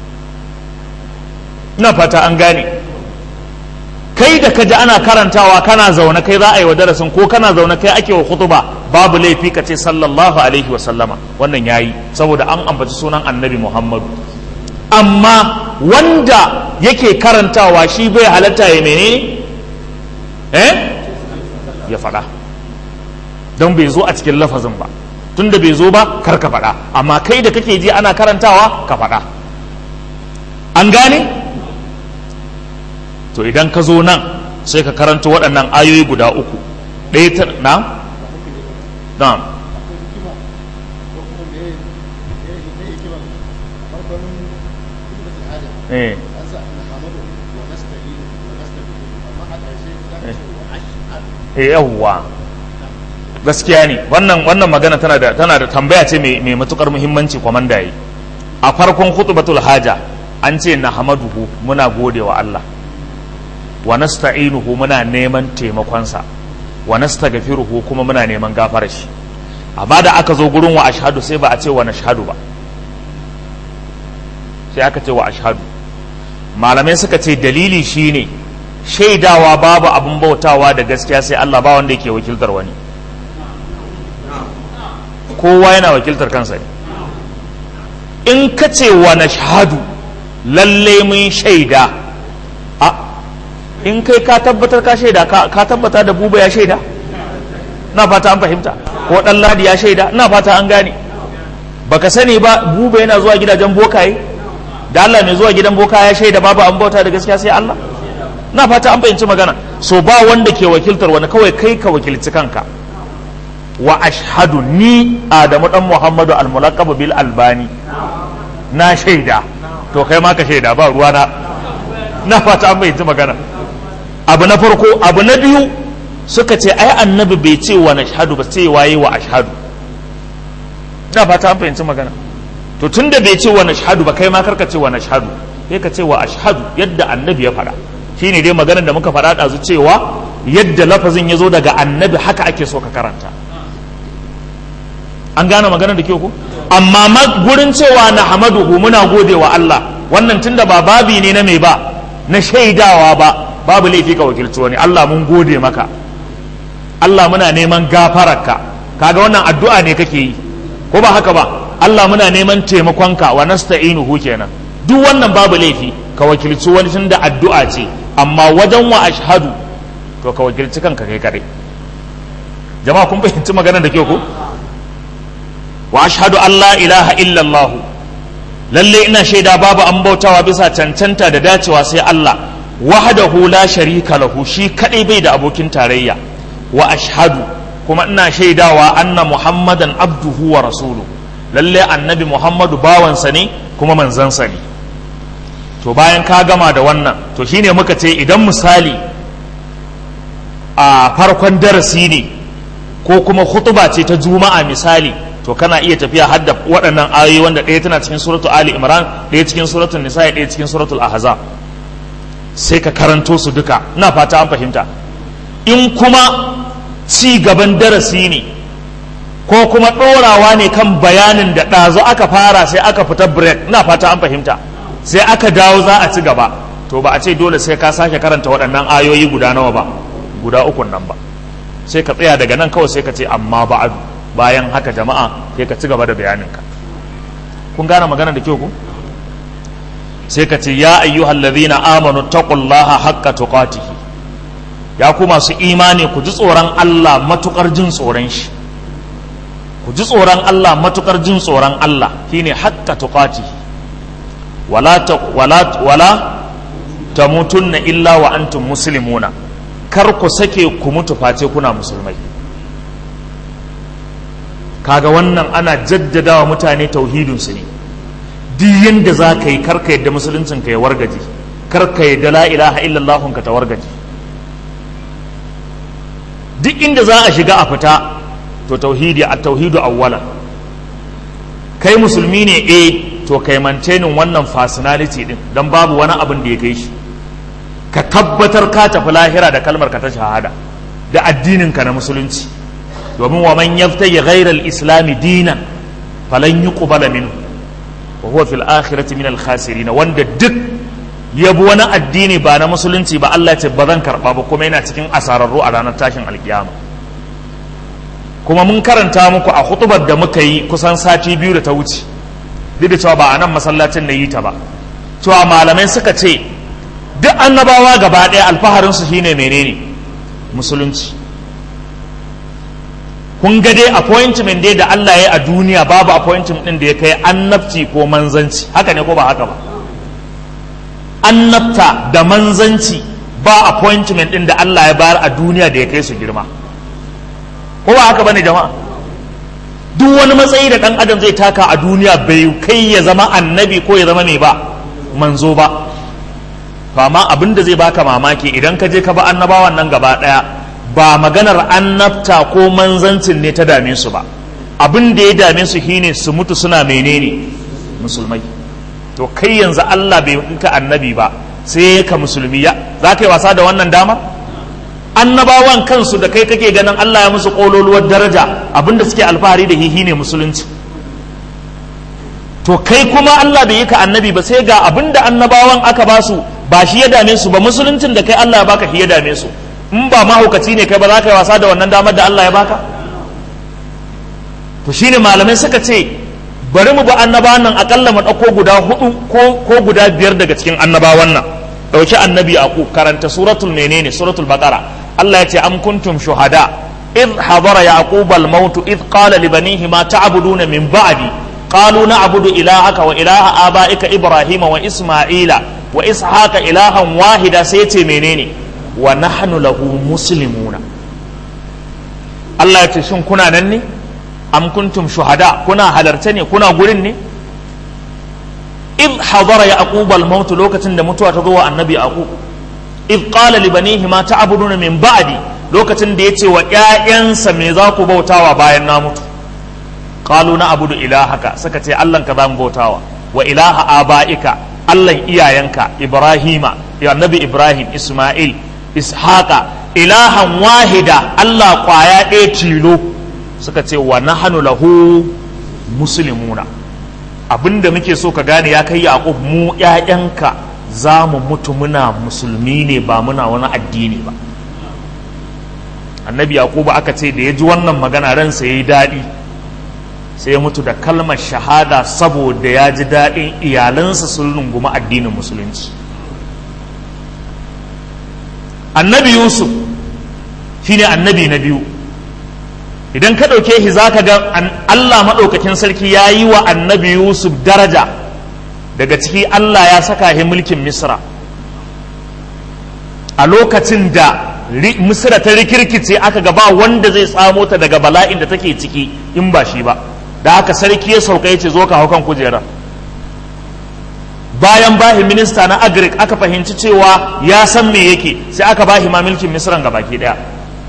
ina fata an gane kai da ka ji ana karantawa kana zaune kai za a yi wa darasin ko kana zaune kai ake wa khutuba babu laifi ka ce sallallahu alaihi wa sallama wannan yayi saboda an ambaci sunan annabi muhammadu amma wanda yake karantawa shi bai halatta ya menene eh ya faɗa don bai zo a cikin lafazin ba tunda bai zo ba kar ka faɗa amma kai da kake ji ana karantawa ka faɗa an gane to idan ka zo nan sai ka karanta waɗannan ayoyi guda uku ɗaya ta na na eh eh yawwa gaskiya ne wannan wannan magana tana da tana da tambaya ce mai mai matukar muhimmanci kwamanda yi a farkon khutbatul haja an ce na hamaduhu muna gode wa Allah wa nasta'inuhu muna neman taimakonsa wa nastaghfiruhu kuma muna neman gafarar shi amma da aka zo gurin wa ashhadu sai ba a ce wa nashhadu ba sai aka ce wa ashhadu malamai suka ce dalili shine shaidawa babu abin bautawa da gaskiya sai Allah ba wanda yake wakiltar wani kowa yana wakiltar kansa ne in ka ce wa nashhadu lalle mun shaida a in kai ka tabbatar ka shaida ka tabbata da buba ya shaida na fata an fahimta ko dan ladi ya shaida na fata an gane baka sani ba buba yana zuwa gidajen bokaye da Allah mai zuwa gidan boka ya shaida babu an bauta da gaskiya sai Allah na fata an fahimci magana so ba wanda ke wakiltar wani kawai kai ka wakilci kanka wa ashhadu ni adamu dan muhammadu almulaqab bil albani na shaida to kai ma ka shaida ba ruwa na na fata an fahimci magana abu na farko abu na biyu suka ce ai annabi bai ce wa nashhadu ba sai waye wa ashhadu na fata an fahimci magana to tunda bai ce wa nashhadu ba kai ma karka ce wa nashhadu sai ka ce wa ashhadu yadda annabi ya faɗa shine dai maganar da muka faɗa ɗazu cewa yadda lafazin ya zo daga annabi haka ake so ka karanta an gane maganar da kyau ko amma gurin cewa na hamaduhu muna gode wa Allah wannan tunda ba babi ne na mai ba na shaidawa ba babu laifi ka wakilci wani Allah mun gode maka Allah muna neman gafararka kaga wannan addu'a ne kake yi ko ba haka ba Allah muna neman taimakonka wa nasta'inuhu kenan duk wannan babu laifi ka wakilci wani tunda addu'a ce amma wajen wa ashhadu to ka wakilci kanka kai kadai jama'a kun fahimci maganar da ke ku wa ashhadu an la ilaha illallah lalle ina shaida babu an bautawa bisa cancanta da dacewa sai Allah wahdahu la sharika lahu shi kadai bai da abokin tarayya wa ashhadu kuma ina shaidawa anna muhammadan abduhu wa rasuluhu lalle annabi muhammadu bawansa ne kuma manzansa ne to bayan ka gama da wannan to shine muka ce idan misali a farkon darasi ne ko kuma hutuba ce ta juma'a misali to kana iya tafiya har da waɗannan ayoyi wanda ɗaya tana cikin suratu ali imran ɗaya cikin suratul nisa ɗaya cikin suratul ahzab sai ka karanto su duka ina fata an fahimta in kuma ci gaban darasi ne ko kuma ɗorawa ne kan bayanin da ɗazu aka fara sai aka fita break ina fata an fahimta sai aka dawo za a ci gaba to ba a ce dole sai ka sake karanta waɗannan ayoyi guda nawa ba guda ukun nan ba sai ka tsaya daga nan kawai sai ka ce amma ba'adu bayan haka jama'a sai ka ci gaba da bayaninka kun gane magana da kyau ku sai ka ce ya ayyuhal ladhina amanu taqullaha haqqa tuqatihi ya ku masu imani ku ji tsoron Allah matukar jin tsoron shi ku ji tsoron Allah matukar jin tsoron Allah shine haqqa tuqatihi wala ta wala wala tamutunna illa wa antum muslimuna kar ku sake ku mutu face kuna musulmai kaga wannan ana jaddadawa mutane tauhidinsu ne duk yanda za ka yi karka yadda musuluncin ka ya wargaje karka yadda la ilaha illallah ka ta wargaje duk inda za a shiga a fita to tauhidi a tauhidu awwala kai musulmi ne eh to kai mantenin wannan personality din don babu wani abin da ya kai shi ka tabbatar ka tafi lahira da kalmar ka ta shahada da addinin ka na musulunci domin wa man yabtayi ghayra al-islam dinan falan yuqbala minhu wa huwa fil akhirati min al-khasirin wanda duk yabi wani addini ba na musulunci ba Allah ce ba zan karba ba kuma yana cikin asararru a ranar tashin alkiyama kuma mun karanta muku a hutubar da muka yi kusan sati biyu da ta wuce duk da cewa ba a nan masallacin na yi ta ba cewa malamai suka ce duk annabawa gaba ɗaya alfaharinsu shine menene musulunci kun ga dai appointment dai da Allah ya yi a duniya babu appointment din da ya kai annabci ko manzanci haka ne ko ba haka ba annabta da manzanci ba appointment din da Allah ya bayar a duniya da ya kai su girma ko ba haka bane jama'a duk wani matsayi da dan adam zai taka a duniya bai kai ya zama annabi ko ya zama mai ba manzo ba to amma abin da zai baka mamaki idan ka je ka ba annabawan nan gaba daya ba maganar annabta ko manzancin ne ta dame su ba abin da ya dame su shine su mutu suna menene musulmai to kai yanzu Allah bai ka annabi ba sai ka musulmi ya za ka yi wasa da wannan dama annabawan kansu da kai kake ganin Allah ya musu kololuwar daraja abinda suke alfahari da hihi ne musulunci to kai kuma Allah bai yi ka annabi ba sai ga abinda annabawan aka ba su ba shi ya dame su ba musuluncin da kai Allah ya baka shi ya dame su in ba mahaukaci ne kai ba za ka yi wasa da wannan damar da Allah ya baka to shine malamai suka ce bari mu ba annabawan nan akalla mu ɗauko guda hudu ko guda biyar daga cikin annabawan nan ɗauki annabi a ku karanta suratul menene suratul baqara Allah ya ce am kuntum shuhada idh hadara yaqub al maut idh qala li banihi ma ta'buduna min ba'di qalu na'budu ilahaka wa ilaha abaika ibrahima wa isma'ila wa ishaqa ilahan wahida sai ce menene wa nahnu lahu muslimuna Allah ya ce shin kuna nan ne am kuntum shuhada kuna halarta ne kuna gurin ne id hadara yaqub al maut lokacin da mutuwa ta zo wa annabi yaqub id qala li banihi ma ta'buduna min ba'di lokacin da yace wa ƴaƴansa me za ku bautawa bayan na mutu qalu na abudu ilahaka suka ce Allah ka zamu bautawa wa ilaha abaika Allah iyayenka ibrahima ya annabi ibrahim isma'il ishaqa ilahan wahida Allah kwaya ɗaya tilo suka ce wa nahanu lahu muslimuna abinda muke so ka gane ya kai yaqub mu ƴaƴanka za mu mutu muna musulmi ne ba muna wani addini ba annabi yaqub aka ce da ya ji wannan magana ransa yayi daɗi sai ya mutu da kalmar shahada saboda ya ji daɗin iyalansa sun rungumi addinin musulunci annabi yusuf shine annabi na biyu idan ka ɗauke shi za ka ga Allah maɗaukakin sarki ya yi wa annabi Yusuf daraja daga ciki Allah ya saka shi mulkin Misra a lokacin da Misra ta rikirkice aka gaba wanda zai tsamo ta daga bala'in da take ciki in ba shi ba da haka sarki ya sauka ya ce zo ka hau kan kujerar bayan bahi minista na agric aka fahimci cewa ya san me yake sai aka bahi ma mulkin misran ga baki daya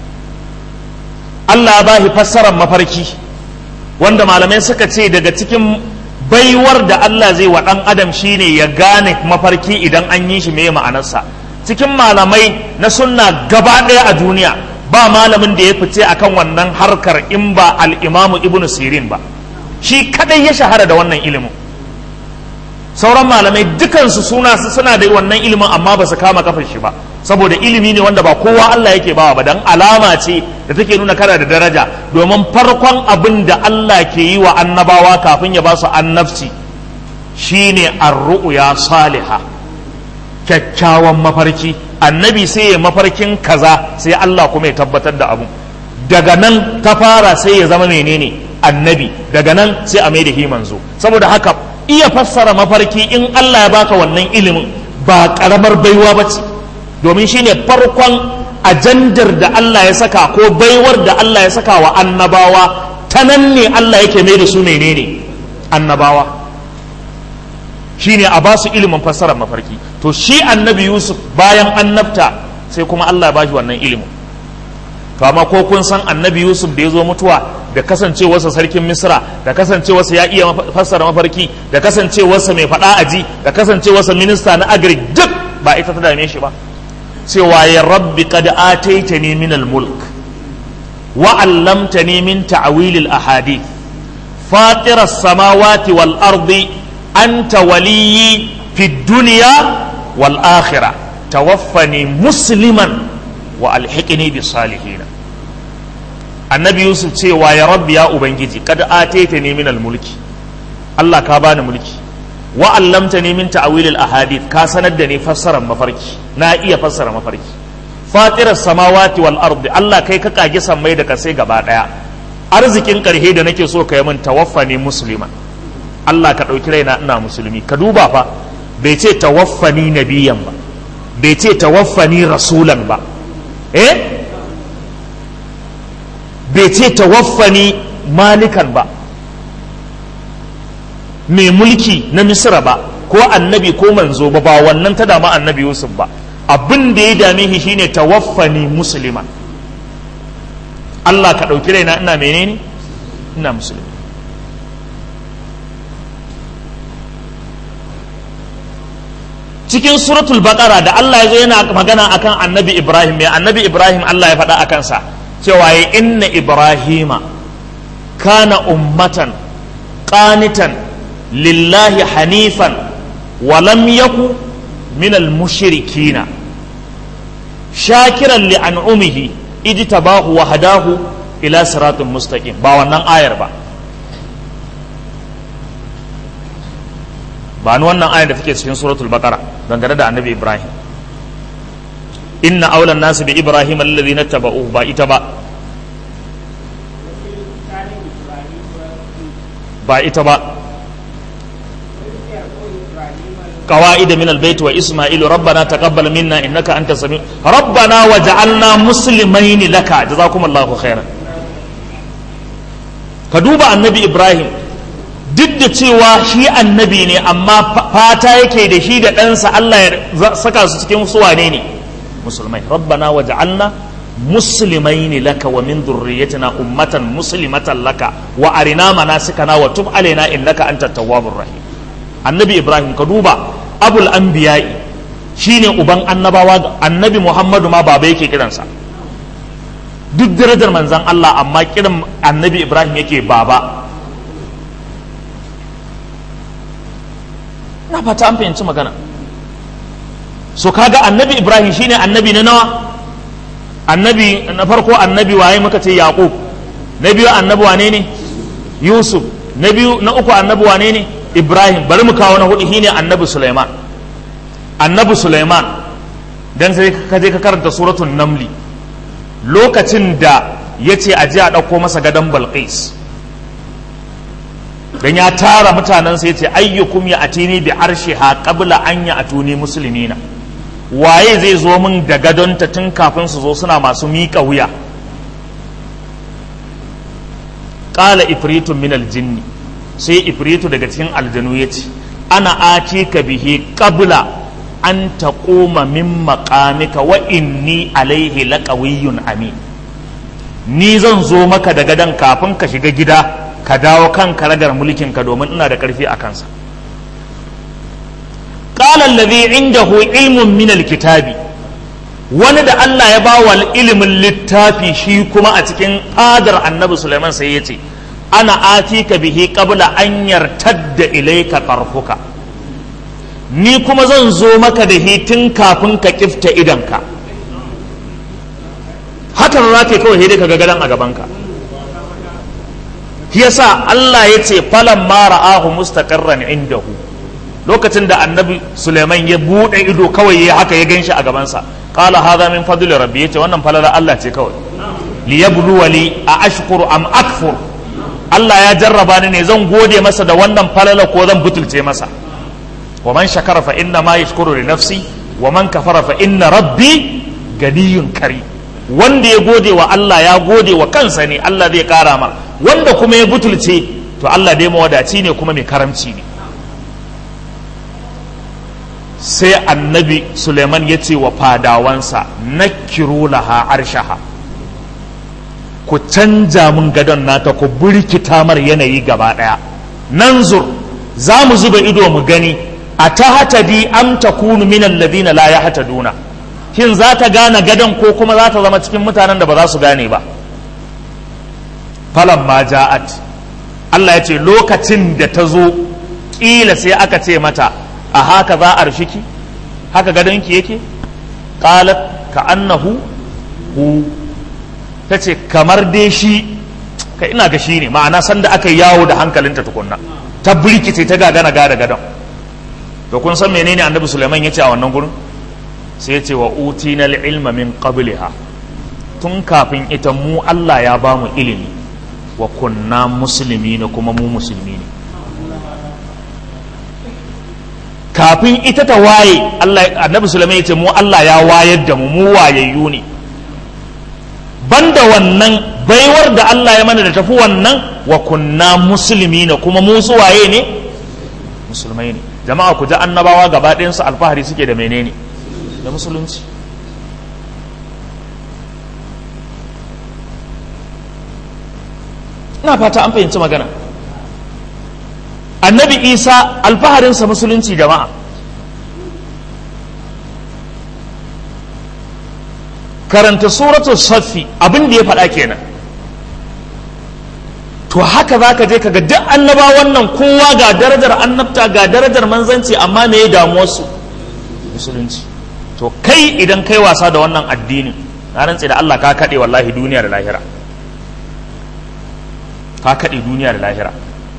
Allah ya bahi fassarar mafarki wanda malamai suka ce daga cikin baiwar da Allah zai wa ɗan adam shine ya gane mafarki idan an yi shi me ma'anarsa cikin malamai na sunna gaba ɗaya a duniya ba malamin da ya fice akan wannan harkar in ba al-imamu ibnu sirin ba shi kadai ya shahara da wannan ilimin sauran malamai dukansu suna suna da wannan ilimin amma ba su kama kafar shi ba saboda ilimi ne wanda ba kowa Allah yake bawa ba dan alama ce da take nuna kana da daraja domin farkon abin da Allah ke yi wa annabawa kafin ya ba su annabci shine ar-ru'ya salihah kyakkyawan mafarki annabi sai ya mafarkin kaza sai Allah kuma ya tabbatar da abu daga nan ta fara sai ya zama menene annabi daga nan sai a mai da manzo saboda haka iya fassara mafarki in Allah ya baka wannan ilimin ba karamar baiwa ba ce domin shine farkon ajandar da Allah ya saka ko baiwar da Allah ya saka wa annabawa ta nan ne Allah yake mai da su menene annabawa shine a ba su ilimin fassarar mafarki to shi annabi Yusuf bayan annabta sai kuma Allah ya bashi wannan ilimin to amma ko kun san annabi Yusuf da ya zo mutuwa da kasancewarsa sarkin misra da kasancewarsa ya iya fassara mafarki da kasancewarsa mai faɗa aji da kasancewarsa minista na agri duk ba ita ta dame shi ba cewa ya rabbi qad ataitani min al-mulk wa 'allamtani min ta'wil al-ahadith fatir as-samawati wal ardi anta waliyyi fi dunya wal akhirah tawaffani musliman wa alhiqni bis salihin annabi yusuf cewa ya rabbi ya ubangiji kad ataita ni min mulki Allah ka bani mulki wa allamta ni min ta'wil al ahadith ka sanar da ni fassarar mafarki na iya fassara mafarki fatirar samawati wal ardi Allah kai ka kage sammai da kasai gaba daya arzikin ƙarhe da nake so ka yi min tawaffani musulman Allah ka ɗauki raina ina musulmi ka duba fa bai ce tawaffani nabiyan ba bai ce tawaffani rasulan ba eh bai ce tawaffani malikan ba mai mulki na misira ba ko annabi ko manzo ba ba wannan ta dama annabi yusuf ba abin da ya dame shi shine tawaffani musulman Allah ka ɗauki raina ina menene ina musulmi cikin suratul baqara da Allah ya zo yana magana akan annabi Ibrahim mai annabi Ibrahim Allah ya faɗa a kansa cewa ya inna Ibrahima kana ummatan qanitan lillahi hanifan wa lam yaku min al-mushrikina shakiran li an'umihi ijtabahu wa hadahu ila siratin mustaqim ba wannan ayar ba ba ni wannan ayar da take cikin suratul baqara dangane da annabi ibrahim inna aulan nasu bi ibrahim alladhina tabauhu ba ita ba ba ita ba قواعد من البيت وإسماعيل ربنا تقبل منا إنك أنت السميع ربنا وجعلنا مسلمين لك جزاكم الله خيرا فدوب النبي إبراهيم duk da cewa shi annabi ne amma fata yake da shi da ɗansa Allah ya saka su cikin su wane ne musulmai rabbana waj'alna muslimaini laka wa min dhurriyyatina ummatan muslimatan laka wa arina manasikana wa tub alaina innaka antat tawwabur rahim annabi ibrahim ka duba abul anbiya'i shine uban annabawa annabi muhammadu ma baba yake kiransa duk darajar manzan Allah amma kiran annabi ibrahim yake baba na fata an fahimci magana so kaga annabi ibrahim shine annabi na nawa annabi na farko annabi waye muka ce yaqub na biyu annabi wane ne yusuf na biyu na uku annabi wane ne ibrahim bari mu kawo na hudu shine annabi suleiman annabi suleiman dan sai ka je ka karanta suratul namli lokacin da ya ce a ji a ɗauko masa gadon balqis dan ya tara mutanen sai ce ayyukum ya atini bi arshiha qabla an ya atuni muslimina waye zai zo min da gadonta tun kafin su zo suna masu miƙa wuya qala ifritun min aljinni sai ifritu daga cikin aljanu ya ce ana ati ka bihi qabla an taquma min maqamika wa inni alaihi laqawiyyun amin ni zan zo maka da gadon kafin ka shiga gida ka dawo kan karagar mulkinka domin ina da ƙarfi a kansa qala alladhi indahu ilmun min alkitabi wani da Allah ya ba wa ilimin littafi shi kuma a cikin adar annabi Sulaiman sai ya ce ana atika bihi qabla an yartadda ilayka tarfuka ni kuma zan zo maka da hitin kafin ka kifta idanka hakan za ka kawai dai ka ga gadan a gabanka yasa Allah ya ce falan ma ra'ahu mustaqarran indahu lokacin da annabi Sulaiman ya bude ido kawai ya haka ya ganshi a gabansa qala hadha min fadli rabbi yace wannan falala Allah ce kawai liyabluwali a ashkuru am akfur Allah ya jarraba ni ne zan gode masa da wannan falala ko zan butulce masa wa man shakara fa inna ma yashkuru li nafsi wa man kafara fa inna rabbi ganiyun kari wanda ya gode wa Allah ya gode wa kansa ne Allah zai kara mar wanda kuma ya butulce to Allah dai mawadaci ne kuma mai karamci ne sai annabi Suleiman ya ce wa fadawansa nakiru laha arshaha ku canja mun gadon nata ku burkita mar yanayi gaba daya nan zur za mu zuba ido mu gani a ta hatadi am takunu min alladhina la yahtaduna shin za ta gane gadon ko kuma za ta zama cikin mutanen da ba za su gane ba falan ma ja'at Allah ya ce lokacin da ta zo ƙila sai aka ce mata a haka za a rufiki haka gadonki yake qalat ka annahu hu ta ce kamar dai shi ka ina ga shi ne ma'ana sanda aka yi yawo da hankalinta tukunna ta birkice ta gagana gada gadon to kun san menene annabi Sulaiman ya ce a wannan gurin sai ya ce wa utina ilma min qabliha tun kafin ita mu Allah ya ba mu ilimi wa kunna musulmi na kuma mu musulmi ne kafin ita ta waye Allah annabi sulaiman ya ce mu Allah ya wayar da mu mu wayayyu ne banda wannan baiwar da Allah ya mana da tafi wannan wa kunna musulmi na kuma mu su waye ne musulmai ne jama'a ku ji annabawa gaba ɗayansu alfahari suke da menene da musulunci ina fata an fahimci magana annabi isa alfaharinsa musulunci jama'a karanta suratul saffi abin da ya faɗa kenan to haka za ka je ka ga duk annaba wannan kowa ga darajar annabta ga darajar manzanci amma me ya damuwarsu musulunci to kai idan kai wasa da wannan addinin na rantse da Allah ka kaɗe wallahi duniya da lahira ka kaɗe duniya da lahira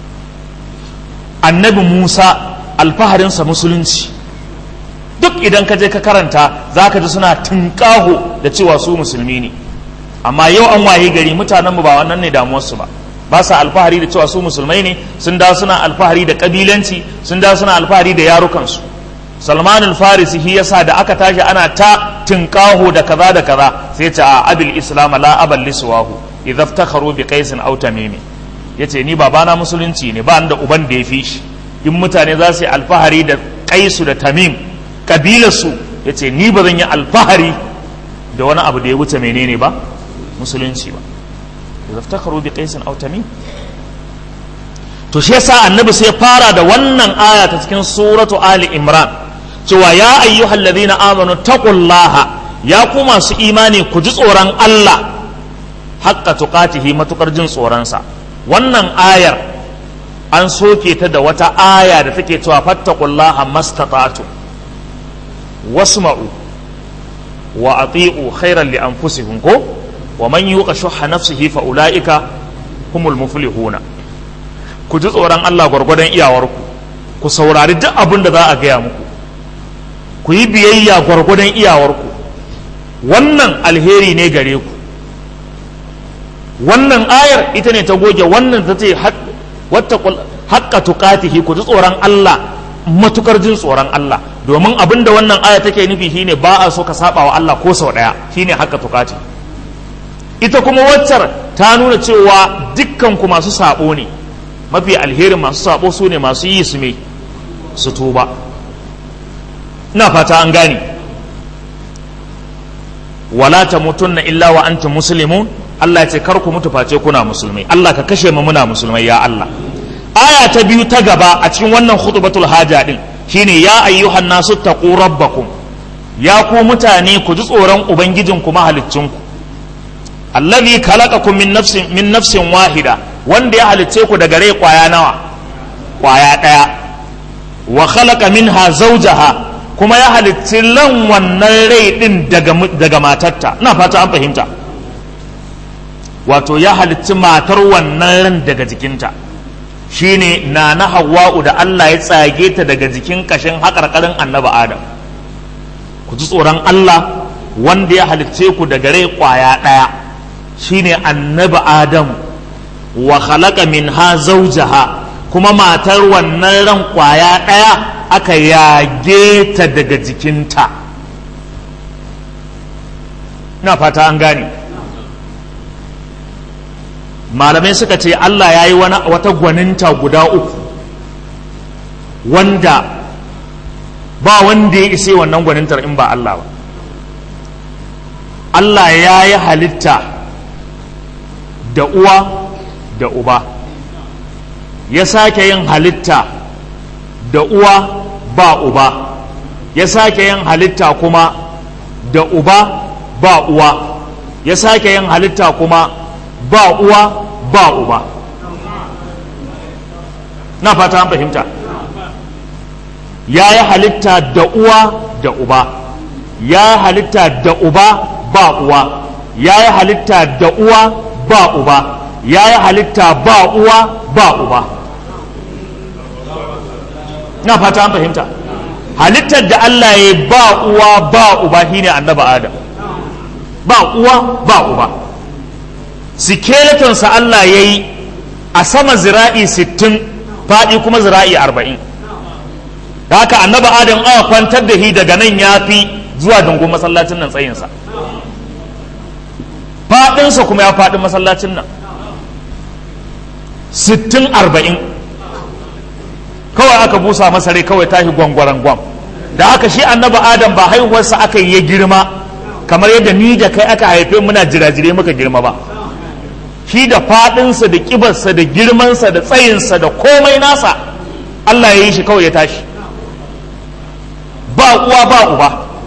annabi musa alfaharinsa musulunci duk idan ka je ka karanta za ka ji suna tunƙaho da cewa su musulmi ne amma yau an waye gari mutanenmu ba wannan ne damuwarsu ba ba sa alfahari da cewa su musulmai ne sun da suna alfahari da kabilanci sun da suna alfahari da yarukansu salman al-farisi shi yasa da aka tashi ana ta tinkaho da kaza da kaza sai ta a abil islam la abal liswahu idza iftakharu bi qais aw tamimi yace ni babana musulunci ne ba da uban da ya fi shi in mutane za su yi alfahari da qaisu da tamim kabilarsu yace ni ba zan yi alfahari da wani abu da ya wuce menene ba musulunci ba idza iftakharu bi qais aw tamim to shi yasa annabi sai fara da wannan aya ta cikin suratu ali imran cewa ya ayyuhal ladina amanu taqullaha ya ku masu imani ku ji tsoron Allah haqqa tuqatihi matukar jin tsoronsa wannan ayar an soke ta da wata aya da take cewa fattaqullaha mastata'tu wasma'u wa ati'u khairan li anfusikum ko wa man yuqa shuhha nafsihi fa ulaika humul muflihuna ku ji tsoron Allah gwargwadon iyawarku ku saurari duk abin da za a gaya muku ku yi biyayya gwargwadon iyawarku wannan alheri ne gare ku wannan ayar ita ne ta goge wannan ta ce haƙƙa tuƙatihi ku ji tsoron Allah matukar jin tsoron Allah domin abin da wannan aya take nufi shine ba a so ka saba wa Allah ko sau ɗaya shine haƙƙa tuƙati ita kuma waccar ta nuna cewa dukkan ku masu sabo ne mafi alherin masu sabo su ne masu yi su me su tuba ina fata an gane wala ta mutunna illa wa antum muslimun Allah ya ce kar ku mutu face kuna musulmai Allah ka kashe mu muna musulmai ya Allah aya ta biyu ta gaba a cikin wannan khutbatul haja din shine ya ayyuhan nasu taqu rabbakum ya ku mutane ku ji tsoron ubangijinku mahaliccinku allazi khalaqakum min nafsin min nafsin wahida wanda ya halicce ku daga rai kwaya nawa kwaya ɗaya wa khalaqa minha zawjaha kuma ya halicci lan wannan rai din daga daga matarta ina fata an fahimta wato ya halicci matar wannan ran daga jikinta shine na na hawa'u da Allah ya tsage ta daga jikin kashin haƙarƙarin annabi adam ku ji tsoron Allah wanda ya halicce ku daga rai kwaya ɗaya shine annabi adam wa khalaqa minha zawjaha kuma matar wannan ran kwaya ɗaya aka yage ta daga jikinta na fata an gane malamai suka ce Allah ya yi wata gwaninta guda uku wanda ba wanda ya isa wannan gwanintar in ba Allah ba Allah ya yi halitta da uwa da uba ya sake yin halitta da uwa ba uba ya sake yin halitta kuma da uba ba uwa ya sake yin halitta kuma ba uwa ba uba na fata an fahimta ya yi halitta da uwa da uba ya yi halitta da uba ba uwa ya yi halitta da uwa ba uba ya yi halitta ba uwa ba uba na fata an fahimta halittar da Allah ya ba uwa ba uba shine annaba adam ba uwa ba uba skeletonsa Allah ya yi a sama zira'i sittin faɗi kuma zira'i arba'in da haka annaba adam aka kwantar da shi daga nan ya fi zuwa dungun masallacin nan tsayinsa faɗinsa kuma ya faɗi masallacin nan sittin arba'in kawai aka busa masa rai kawai tashi gwangwaran gwam da haka shi annaba adam ba haihuwarsa aka yi ya girma kamar yadda ni da kai aka haife muna jirajire muka girma ba shi da faɗinsa da ƙibarsa da girmansa da tsayinsa da komai nasa Allah ya yi shi kawai ya tashi ba uwa ba uba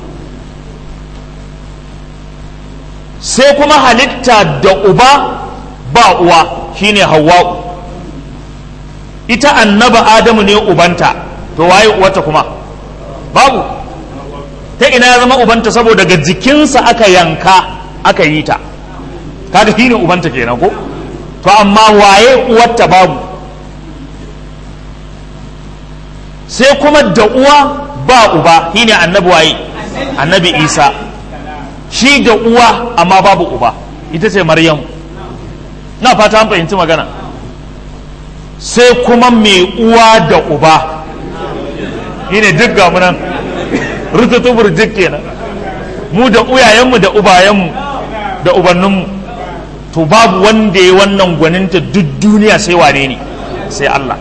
sai kuma halitta da uba ba uwa shine hawa'u ita annaba adamu ne ubanta to waye uwata kuma babu ta ina ya zama ubanta saboda daga jikinsa aka yanka aka yi ta kaga shi ne ubanta kenan ko to amma waye uwarta babu sai kuma da uwa ba uba shi ne annabi waye annabi isa shi da uwa amma babu uba ita ce maryam na fata an fahimci magana sai kuma mai uwa da uba shi ne duk gamunan rututu burjik kenan mu da uyayenmu da ubayenmu da ubanninmu to babu wanda ya wannan gwaninta duk duniya sai wane ne sai Allah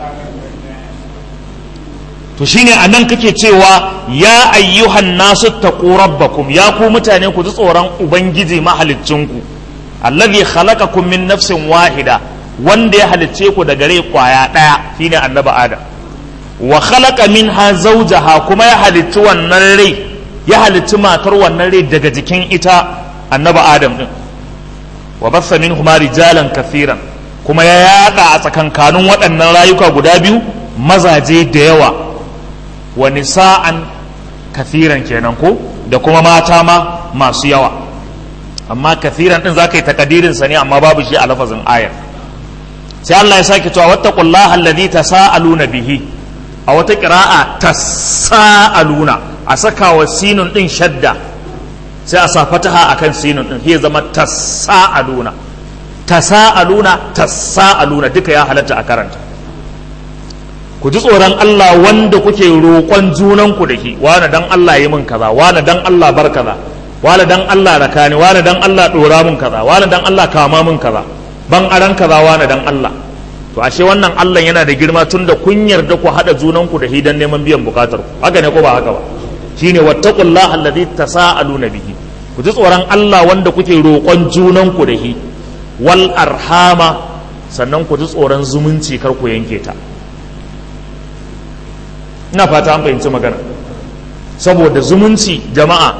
to shine a nan kake cewa ya ayyuhan nasu taqu rabbakum ya ku mutane ku ji tsoron ubangiji mahaliccinku allazi khalaqakum min nafsin wahida wanda ya halicce ku daga rai kwaya daya shine annabi adam wa khalaqa minha zawjaha kuma ya halicci wannan rai ya halicci matar wannan rai daga jikin ita annabi adam din wa bassa minhuma rijalan kathiran kuma ya yada a tsakankanin waɗannan rayuka guda biyu mazaje da yawa wa nisa'an kathiran kenan ko da kuma mata ma masu yawa amma kathiran din zaka yi takadirin sa ne amma babu shi a lafazin ayar sai Allah ya sake cewa wattaqullaha alladhi tasaaluna bihi a wata qira'a tasaaluna a saka wa sinun din shadda sai a sa fataha akan sinun din sai zama tasaaluna tasaaluna tasaaluna duka ya halatta a karanta ku ji tsoron Allah wanda kuke roƙon junanku da shi wani dan Allah yi min kaza wani dan Allah bar kaza wani dan Allah raka ni wani dan Allah ɗora min kaza wani dan Allah kama min kaza ban aran kaza wani dan Allah to ashe wannan Allah yana da girma tun da kun yarda ku haɗa junanku da shi dan neman biyan bukatar ku haka ne ko ba haka ba shine wattaqullaha alladhi tasaaluna bihi ku ji tsoron Allah wanda kuke roƙon junanku da shi wal arhama sannan ku ji tsoron zumunci kar ku yanke ta ina fata an fahimci magana saboda zumunci jama'a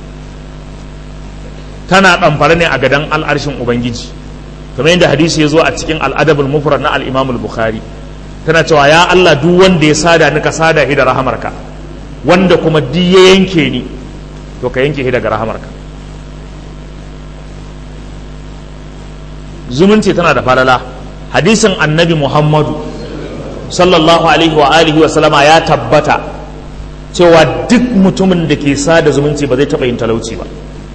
tana ɗamfara ne a gadan al'arshin ubangiji kamar yadda hadisi ya zo a cikin al'adabul mufrad na al'imamul bukhari tana cewa ya Allah duk wanda ya sada ni ka sada shi da rahamarka wanda kuma duk ya yanke ni to ka yanke shi daga rahamarka zumunci tana da falala hadisin annabi muhammadu sallallahu alaihi wa alihi wa sallama ya tabbata cewa duk mutumin da ke sada zumunci ba zai taɓa yin talauci ba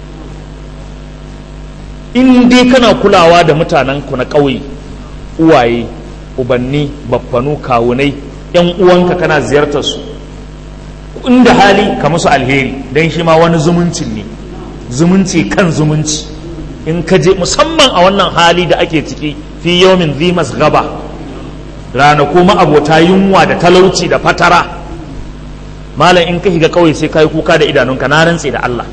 in dai kana kulawa da mutanen ku na ƙauye uwaye ubanni baffanu kawunai yan uwanka kana ziyartar su inda hali ka musu alheri don shi ma wani zumuncin ne zumunci kan zumunci in ka je musamman a wannan hali da ake ciki fi yawmin zimas gaba ranaku ma'abota yunwa da talauci da fatara malam in ka shiga kawai sai ka yi kuka da idanunka na rantse da Allah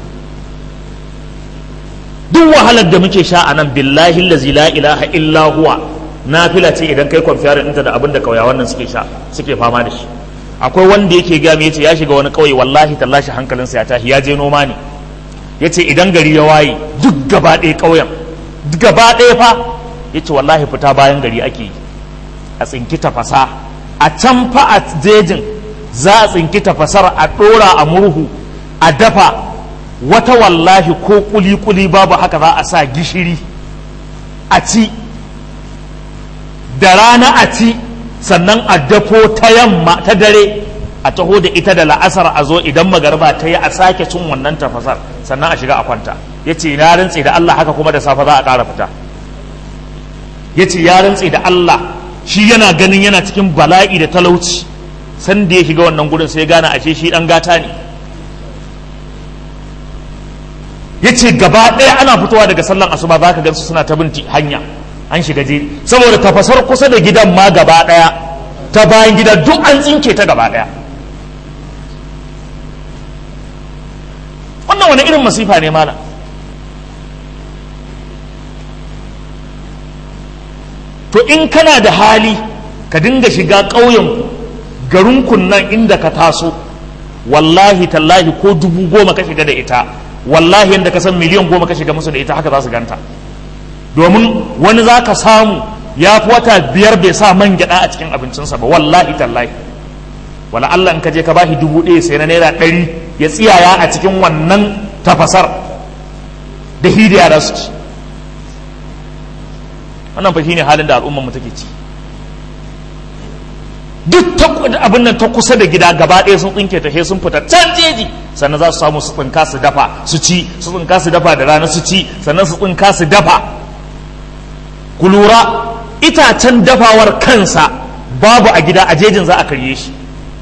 duk wahalar da muke sha a nan billahi lazi la ilaha illa huwa nafila ce idan kai kwamfiyarin ɗinta da abin da kauyawan nan suke sha suke fama da shi akwai wanda yake gaya mai yace ya shiga wani kauye wallahi tallashi hankalinsa ya tashi ya je noma ne yace idan gari ya waye duk gaba ɗaya ƙauyen gaba ɗaya fa yace wallahi fita bayan gari ake yi a tsinki tafasa a can fa a jejin za a tsinki tafasar a ɗora a murhu a dafa wata wallahi ko kuli-kuli babu haka za a sa gishiri a ci da rana a ci sannan a dafo ta yamma ta dare a taho da ita da la'asar a zo idan magarba ta yi a sake cin wannan tafasar sannan a shiga a kwanta ya ce na rantse da Allah haka kuma da safe za a ƙara fita ya ce ya rantse da Allah shi yana ganin yana cikin bala'i da talauci san da ya shiga wannan gurin sai gane ashe shi dan gata ne ya ce gaba ɗaya ana fitowa daga sallan asuba za ka gansu suna ta bin hanya an shiga je saboda tafasar kusa da gidan ma gaba ɗaya ta bayan gida duk an tsinke ta gaba ɗaya wannan wani irin masifa ne mana to in kana da hali ka dinga shiga ƙauyen garinku nan inda ka taso wallahi tallahi ko dubu goma ka shiga da ita wallahi yadda ka san miliyan goma ka shiga musu da ita haka za su ganta domin wani za ka samu ya fi wata biyar bai sa man gyaɗa a cikin abincinsa ba wallahi tallahi wala Allah in ka je ka bashi dubu ɗaya sai na naira ɗari ya tsiyaya a cikin wannan tafasar da hidiya da su ci wannan fa ne halin da al'ummar mu take ci duk abin nan ta kusa da gida gaba ɗaya sun tsinke ta sun fita can jeji sannan za su samu su tsinka su dafa su ci su tsinka su dafa da rana su ci sannan su tsinka su dafa ku lura itacen dafawar kansa babu a gida a jejin za a karye shi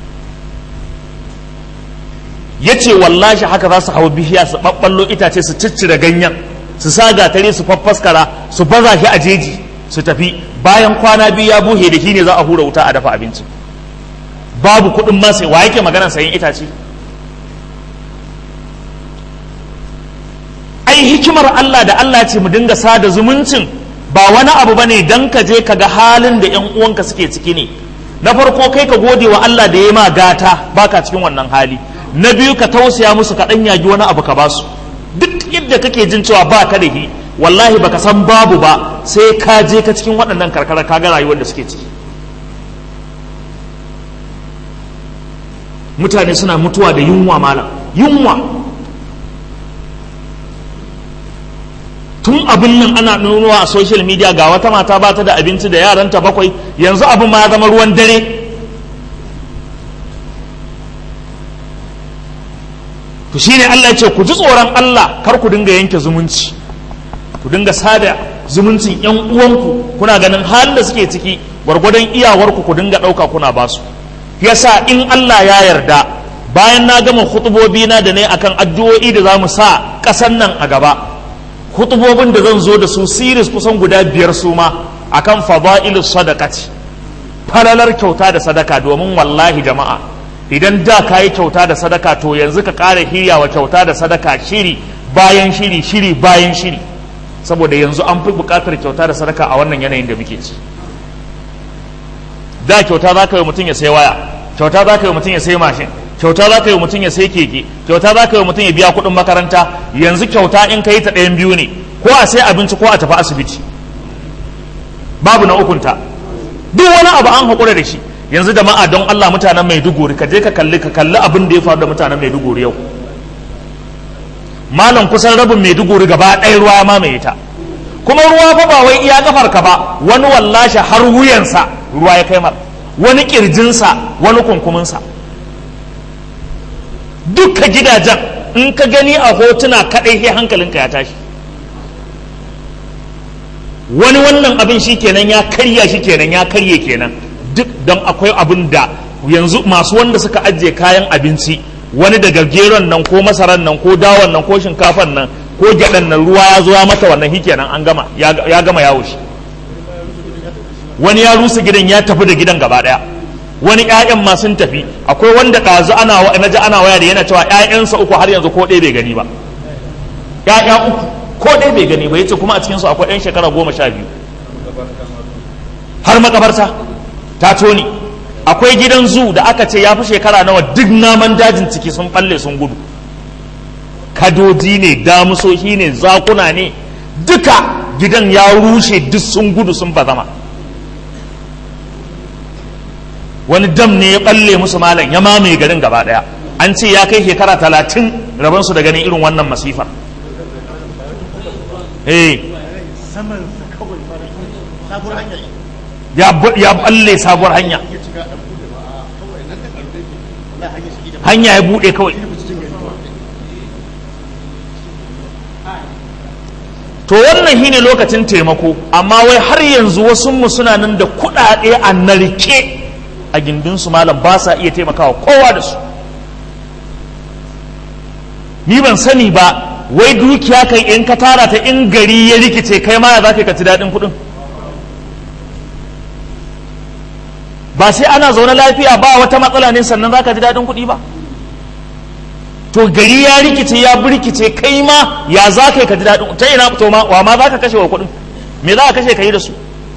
ya ce wallashi haka za su hau bishiya su ɓaɓɓallo itace su ciccire ganyen su sa gatare su faffaskara su baza shi a jeji su tafi bayan kwana biyu ya buhe da shi ne za a hura wuta a dafa abinci babu kuɗin ma sai wa yake magana sayan itace ai hikimar Allah da Allah ce mu dinga sada zumuncin ba wani abu bane dan ka je ka ga halin da ƴan uwanka suke ciki ne na farko kai ka gode wa Allah da ya ma gata baka cikin wannan hali na biyu ka tausaya musu ka ɗan yagi wani abu ka basu duk yadda kake jin cewa ba ka da hi wallahi baka san babu ba sai ka je ka cikin waɗannan karkara ka ga rayuwar da suke ciki mutane suna mutuwa da yunwa malam yunwa tun abin nan ana nunuwa a social media ga wata mata ba ta da abinci da yaranta bakwai yanzu abin ma ya zama ruwan dare to shine Allah ya ce ku ji tsoron Allah kar ku dinga yanke zumunci ku dinga sada zumuncin yan uwanku kuna ganin halin da suke ciki gwargwadon iyawarku ku dinga ɗauka kuna basu yasa in Allah ya yarda bayan na gama hutubobi na da ne akan addu'o'i da za mu sa ƙasan nan a gaba hutubobin da zan zo da su siris kusan guda biyar su ma akan fada'ilus sadaqati falalar kyauta da sadaka domin wallahi jama'a idan da ka yi kyauta da sadaka to yanzu ka ƙara hirya wa kyauta da sadaka shiri bayan shiri shiri bayan shiri saboda yanzu an fi buƙatar kyauta da sadaka a wannan yanayin da muke ci da kyauta za ka yi mutum ya sai waya kyauta za ka yi mutum ya sai mashin kyauta za ka yi mutum ya sai keke kyauta za ka yi mutum ya biya kuɗin makaranta yanzu kyauta in ka yi ta ɗayan biyu ne ko a sai abinci ko a tafi asibiti babu na ukunta duk wani abu an haƙura da shi yanzu da ma'a don Allah mutanen Maiduguri ka je ka kalli ka kalli abin da ya faru da mutanen Maiduguri yau malam kusan rabin Maiduguri gaba ɗaya ruwa ma mai ta kuma ruwa fa ba wai iya kafar ka ba wani wallashi har wuyansa ruwa ya kai mar wani kirjinsa wani kunkuminsa duka gidajen in ka gani a hotuna kaɗai sai hankalinka ya tashi wani wannan abin shi kenan ya karya shi kenan ya karye kenan duk don akwai abin da yanzu masu wanda suka ajiye kayan abinci wani daga geron nan ko masaran nan ko dawon nan ko shinkafan nan ko gyaɗan nan ruwa ya zo ya mata wannan hikenan an gama ya gama yawo shi wani ya rusa gidan ya tafi da gidan gaba ɗaya wani ƴaƴan ma sun tafi akwai wanda ɗazu ana na ji ana waya da yana cewa ƴaƴansa uku har yanzu ko ɗaya bai gani ba ƴaƴa uku ko ɗaya bai gani ba yace kuma a cikinsu akwai ƴan shekara goma sha biyu har makabarta ta toni akwai gidan zu da aka ce ya fi shekara nawa duk naman dajin ciki sun balle sun gudu kadoji ne damusoshi ne zakuna ne duka gidan ya rushe duk sun gudu sun bazama wani dam ne ya balle musu malam ya mamaye garin gaba daya an ce ya kai shekara talatin rabansu da ganin irin wannan masifar eh ya balle sabuwar hanya hanya ya bude kawai to wannan shine lokacin taimako amma wai har yanzu wasu mu suna nan da kuɗaɗe a narke a gindinsu malam ba sa iya taimakawa kowa da su ni ban sani ba wai dukiya kai in ka tara ta in gari ya rikice kai ma ya za ka ci daɗin kuɗin ba sai ana zaune lafiya ba wata matsala ne sannan za ka ji daɗin kuɗi ba to gari ya rikice ya birkice kai ma ya za ka yi ka ji daɗin ta ina to ma wa ma za ka kashe wa kuɗin me za ka kashe ka yi da su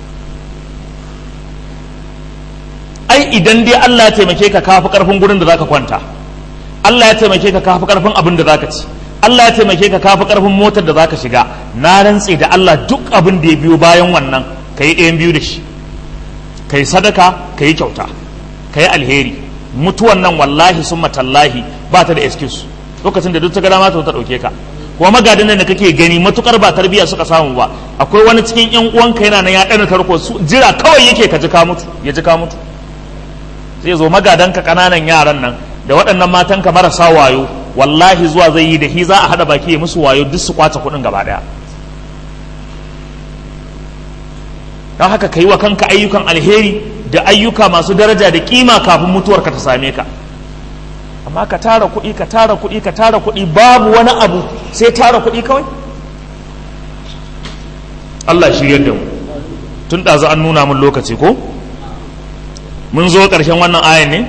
ai idan dai Allah ya taimake ka kafi karfin gurin da zaka kwanta Allah ya taimake ka kafi karfin abin da zaka ci Allah ya taimake ka kafi karfin motar da zaka shiga na rantse da Allah duk abin da ya biyo bayan wannan kai ɗayan biyu da shi kai sadaka kai kyauta kai alheri mutuwan nan wallahi summa tallahi ba ta da excuse lokacin da duk ta gada mata ta dauke ka kuma magadin da kake gani matukar ba tarbiya suka samu ba akwai wani cikin yan uwanka yana nan ya dana tarko su jira kawai yake ka ji ka mutu ya ji ka mutu zai zo magadanka kananan yaran nan da waɗannan matanka marasa wayo wallahi zuwa zai yi da hi za a haɗa baki ya musu wayo duk su kwace kuɗin gaba ɗaya don haka ka yi wa kanka ayyukan alheri da ayyuka masu daraja da kima kafin mutuwarka ta same ka amma ka tara kuɗi ka tara kuɗi ka tara kuɗi babu wani abu sai tara kuɗi kawai Allah shiryar da mu tun ɗazu an nuna mun lokaci ko mun zo ƙarshen wannan ayan ne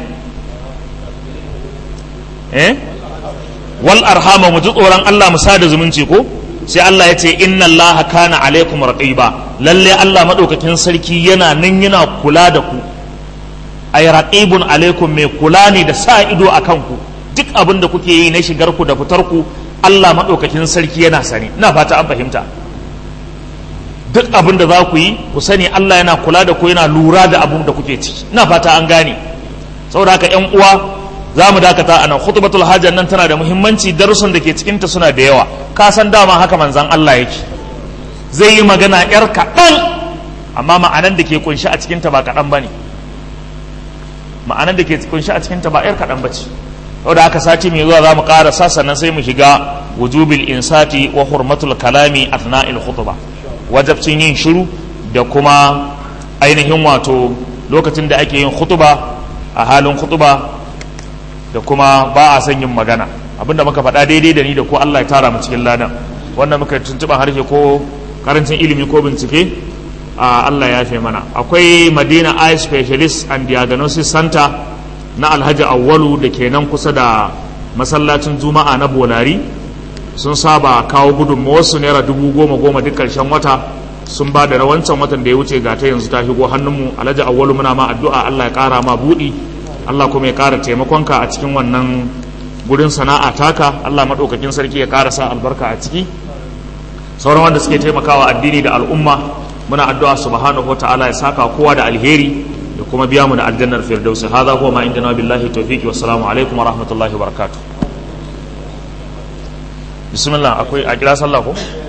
eh wal arhama mu ji tsoron Allah mu sada zumunci ko sai Allah ya ce inna Allah kana alaikum raqiba lalle Allah madaukakin sarki yana nan yana kula da ku ay raqibun alaikum mai kula ne da sa ido akan ku duk abin da kuke yi na shigar ku da fitar ku Allah madaukakin sarki yana sani ina fata an fahimta duk abin da za ku yi ku sani Allah yana kula da ku yana lura da abin da kuke ciki ina fata an gane saboda haka yan uwa za mu dakata a nan khutbatul hajjan nan tana da muhimmanci darussan da ke cikinta suna da yawa ka san dama haka manzan Allah yake zai yi magana yar kaɗan amma ma'anan da ke kunshi a cikinta ba kaɗan ba ne ma'anan da ke kunshi a cikinta ba yar kaɗan ba ce saboda haka sati mai zuwa za mu ƙarasa sannan sai mu shiga wujubil insati wa hurmatul kalami athna'il khutba wajabcin yin shiru da kuma ainihin wato lokacin da ake yin khutba a halin khutba da kuma ba a son yin magana abinda muka faɗa daidai da ni da ko Allah ya tara mu cikin ladan wanda muka tuntuɓa harshe ko karancin ilimi ko bincike a Allah ya fi mana akwai Madina Eye Specialist and Diagnosis Center na Alhaji Awwalu da ke nan kusa da masallacin Juma'a na Bolari sun saba kawo gudunmawarsu naira dubu goma goma duk ƙarshen wata sun ba da rawancan watan da ya wuce ga ta yanzu ta shigo hannunmu Alhaji Awwalu muna ma addu'a Allah ya ƙara ma buɗi Allah kuma ya ƙara taimakonka a cikin wannan gurin sana'a taka Allah maɗaukakin sarki ya ƙara sa albarka a ciki sauran wanda suke taimakawa addini da al'umma muna addu'a subhanahu wata'ala ya saka kowa da alheri da kuma biya mu da aljannar firdausi hadha huwa ma indana billahi tawfiqi wassalamu alaikum wa rahmatullahi wa barakatuh bismillah akwai a kira sallah ko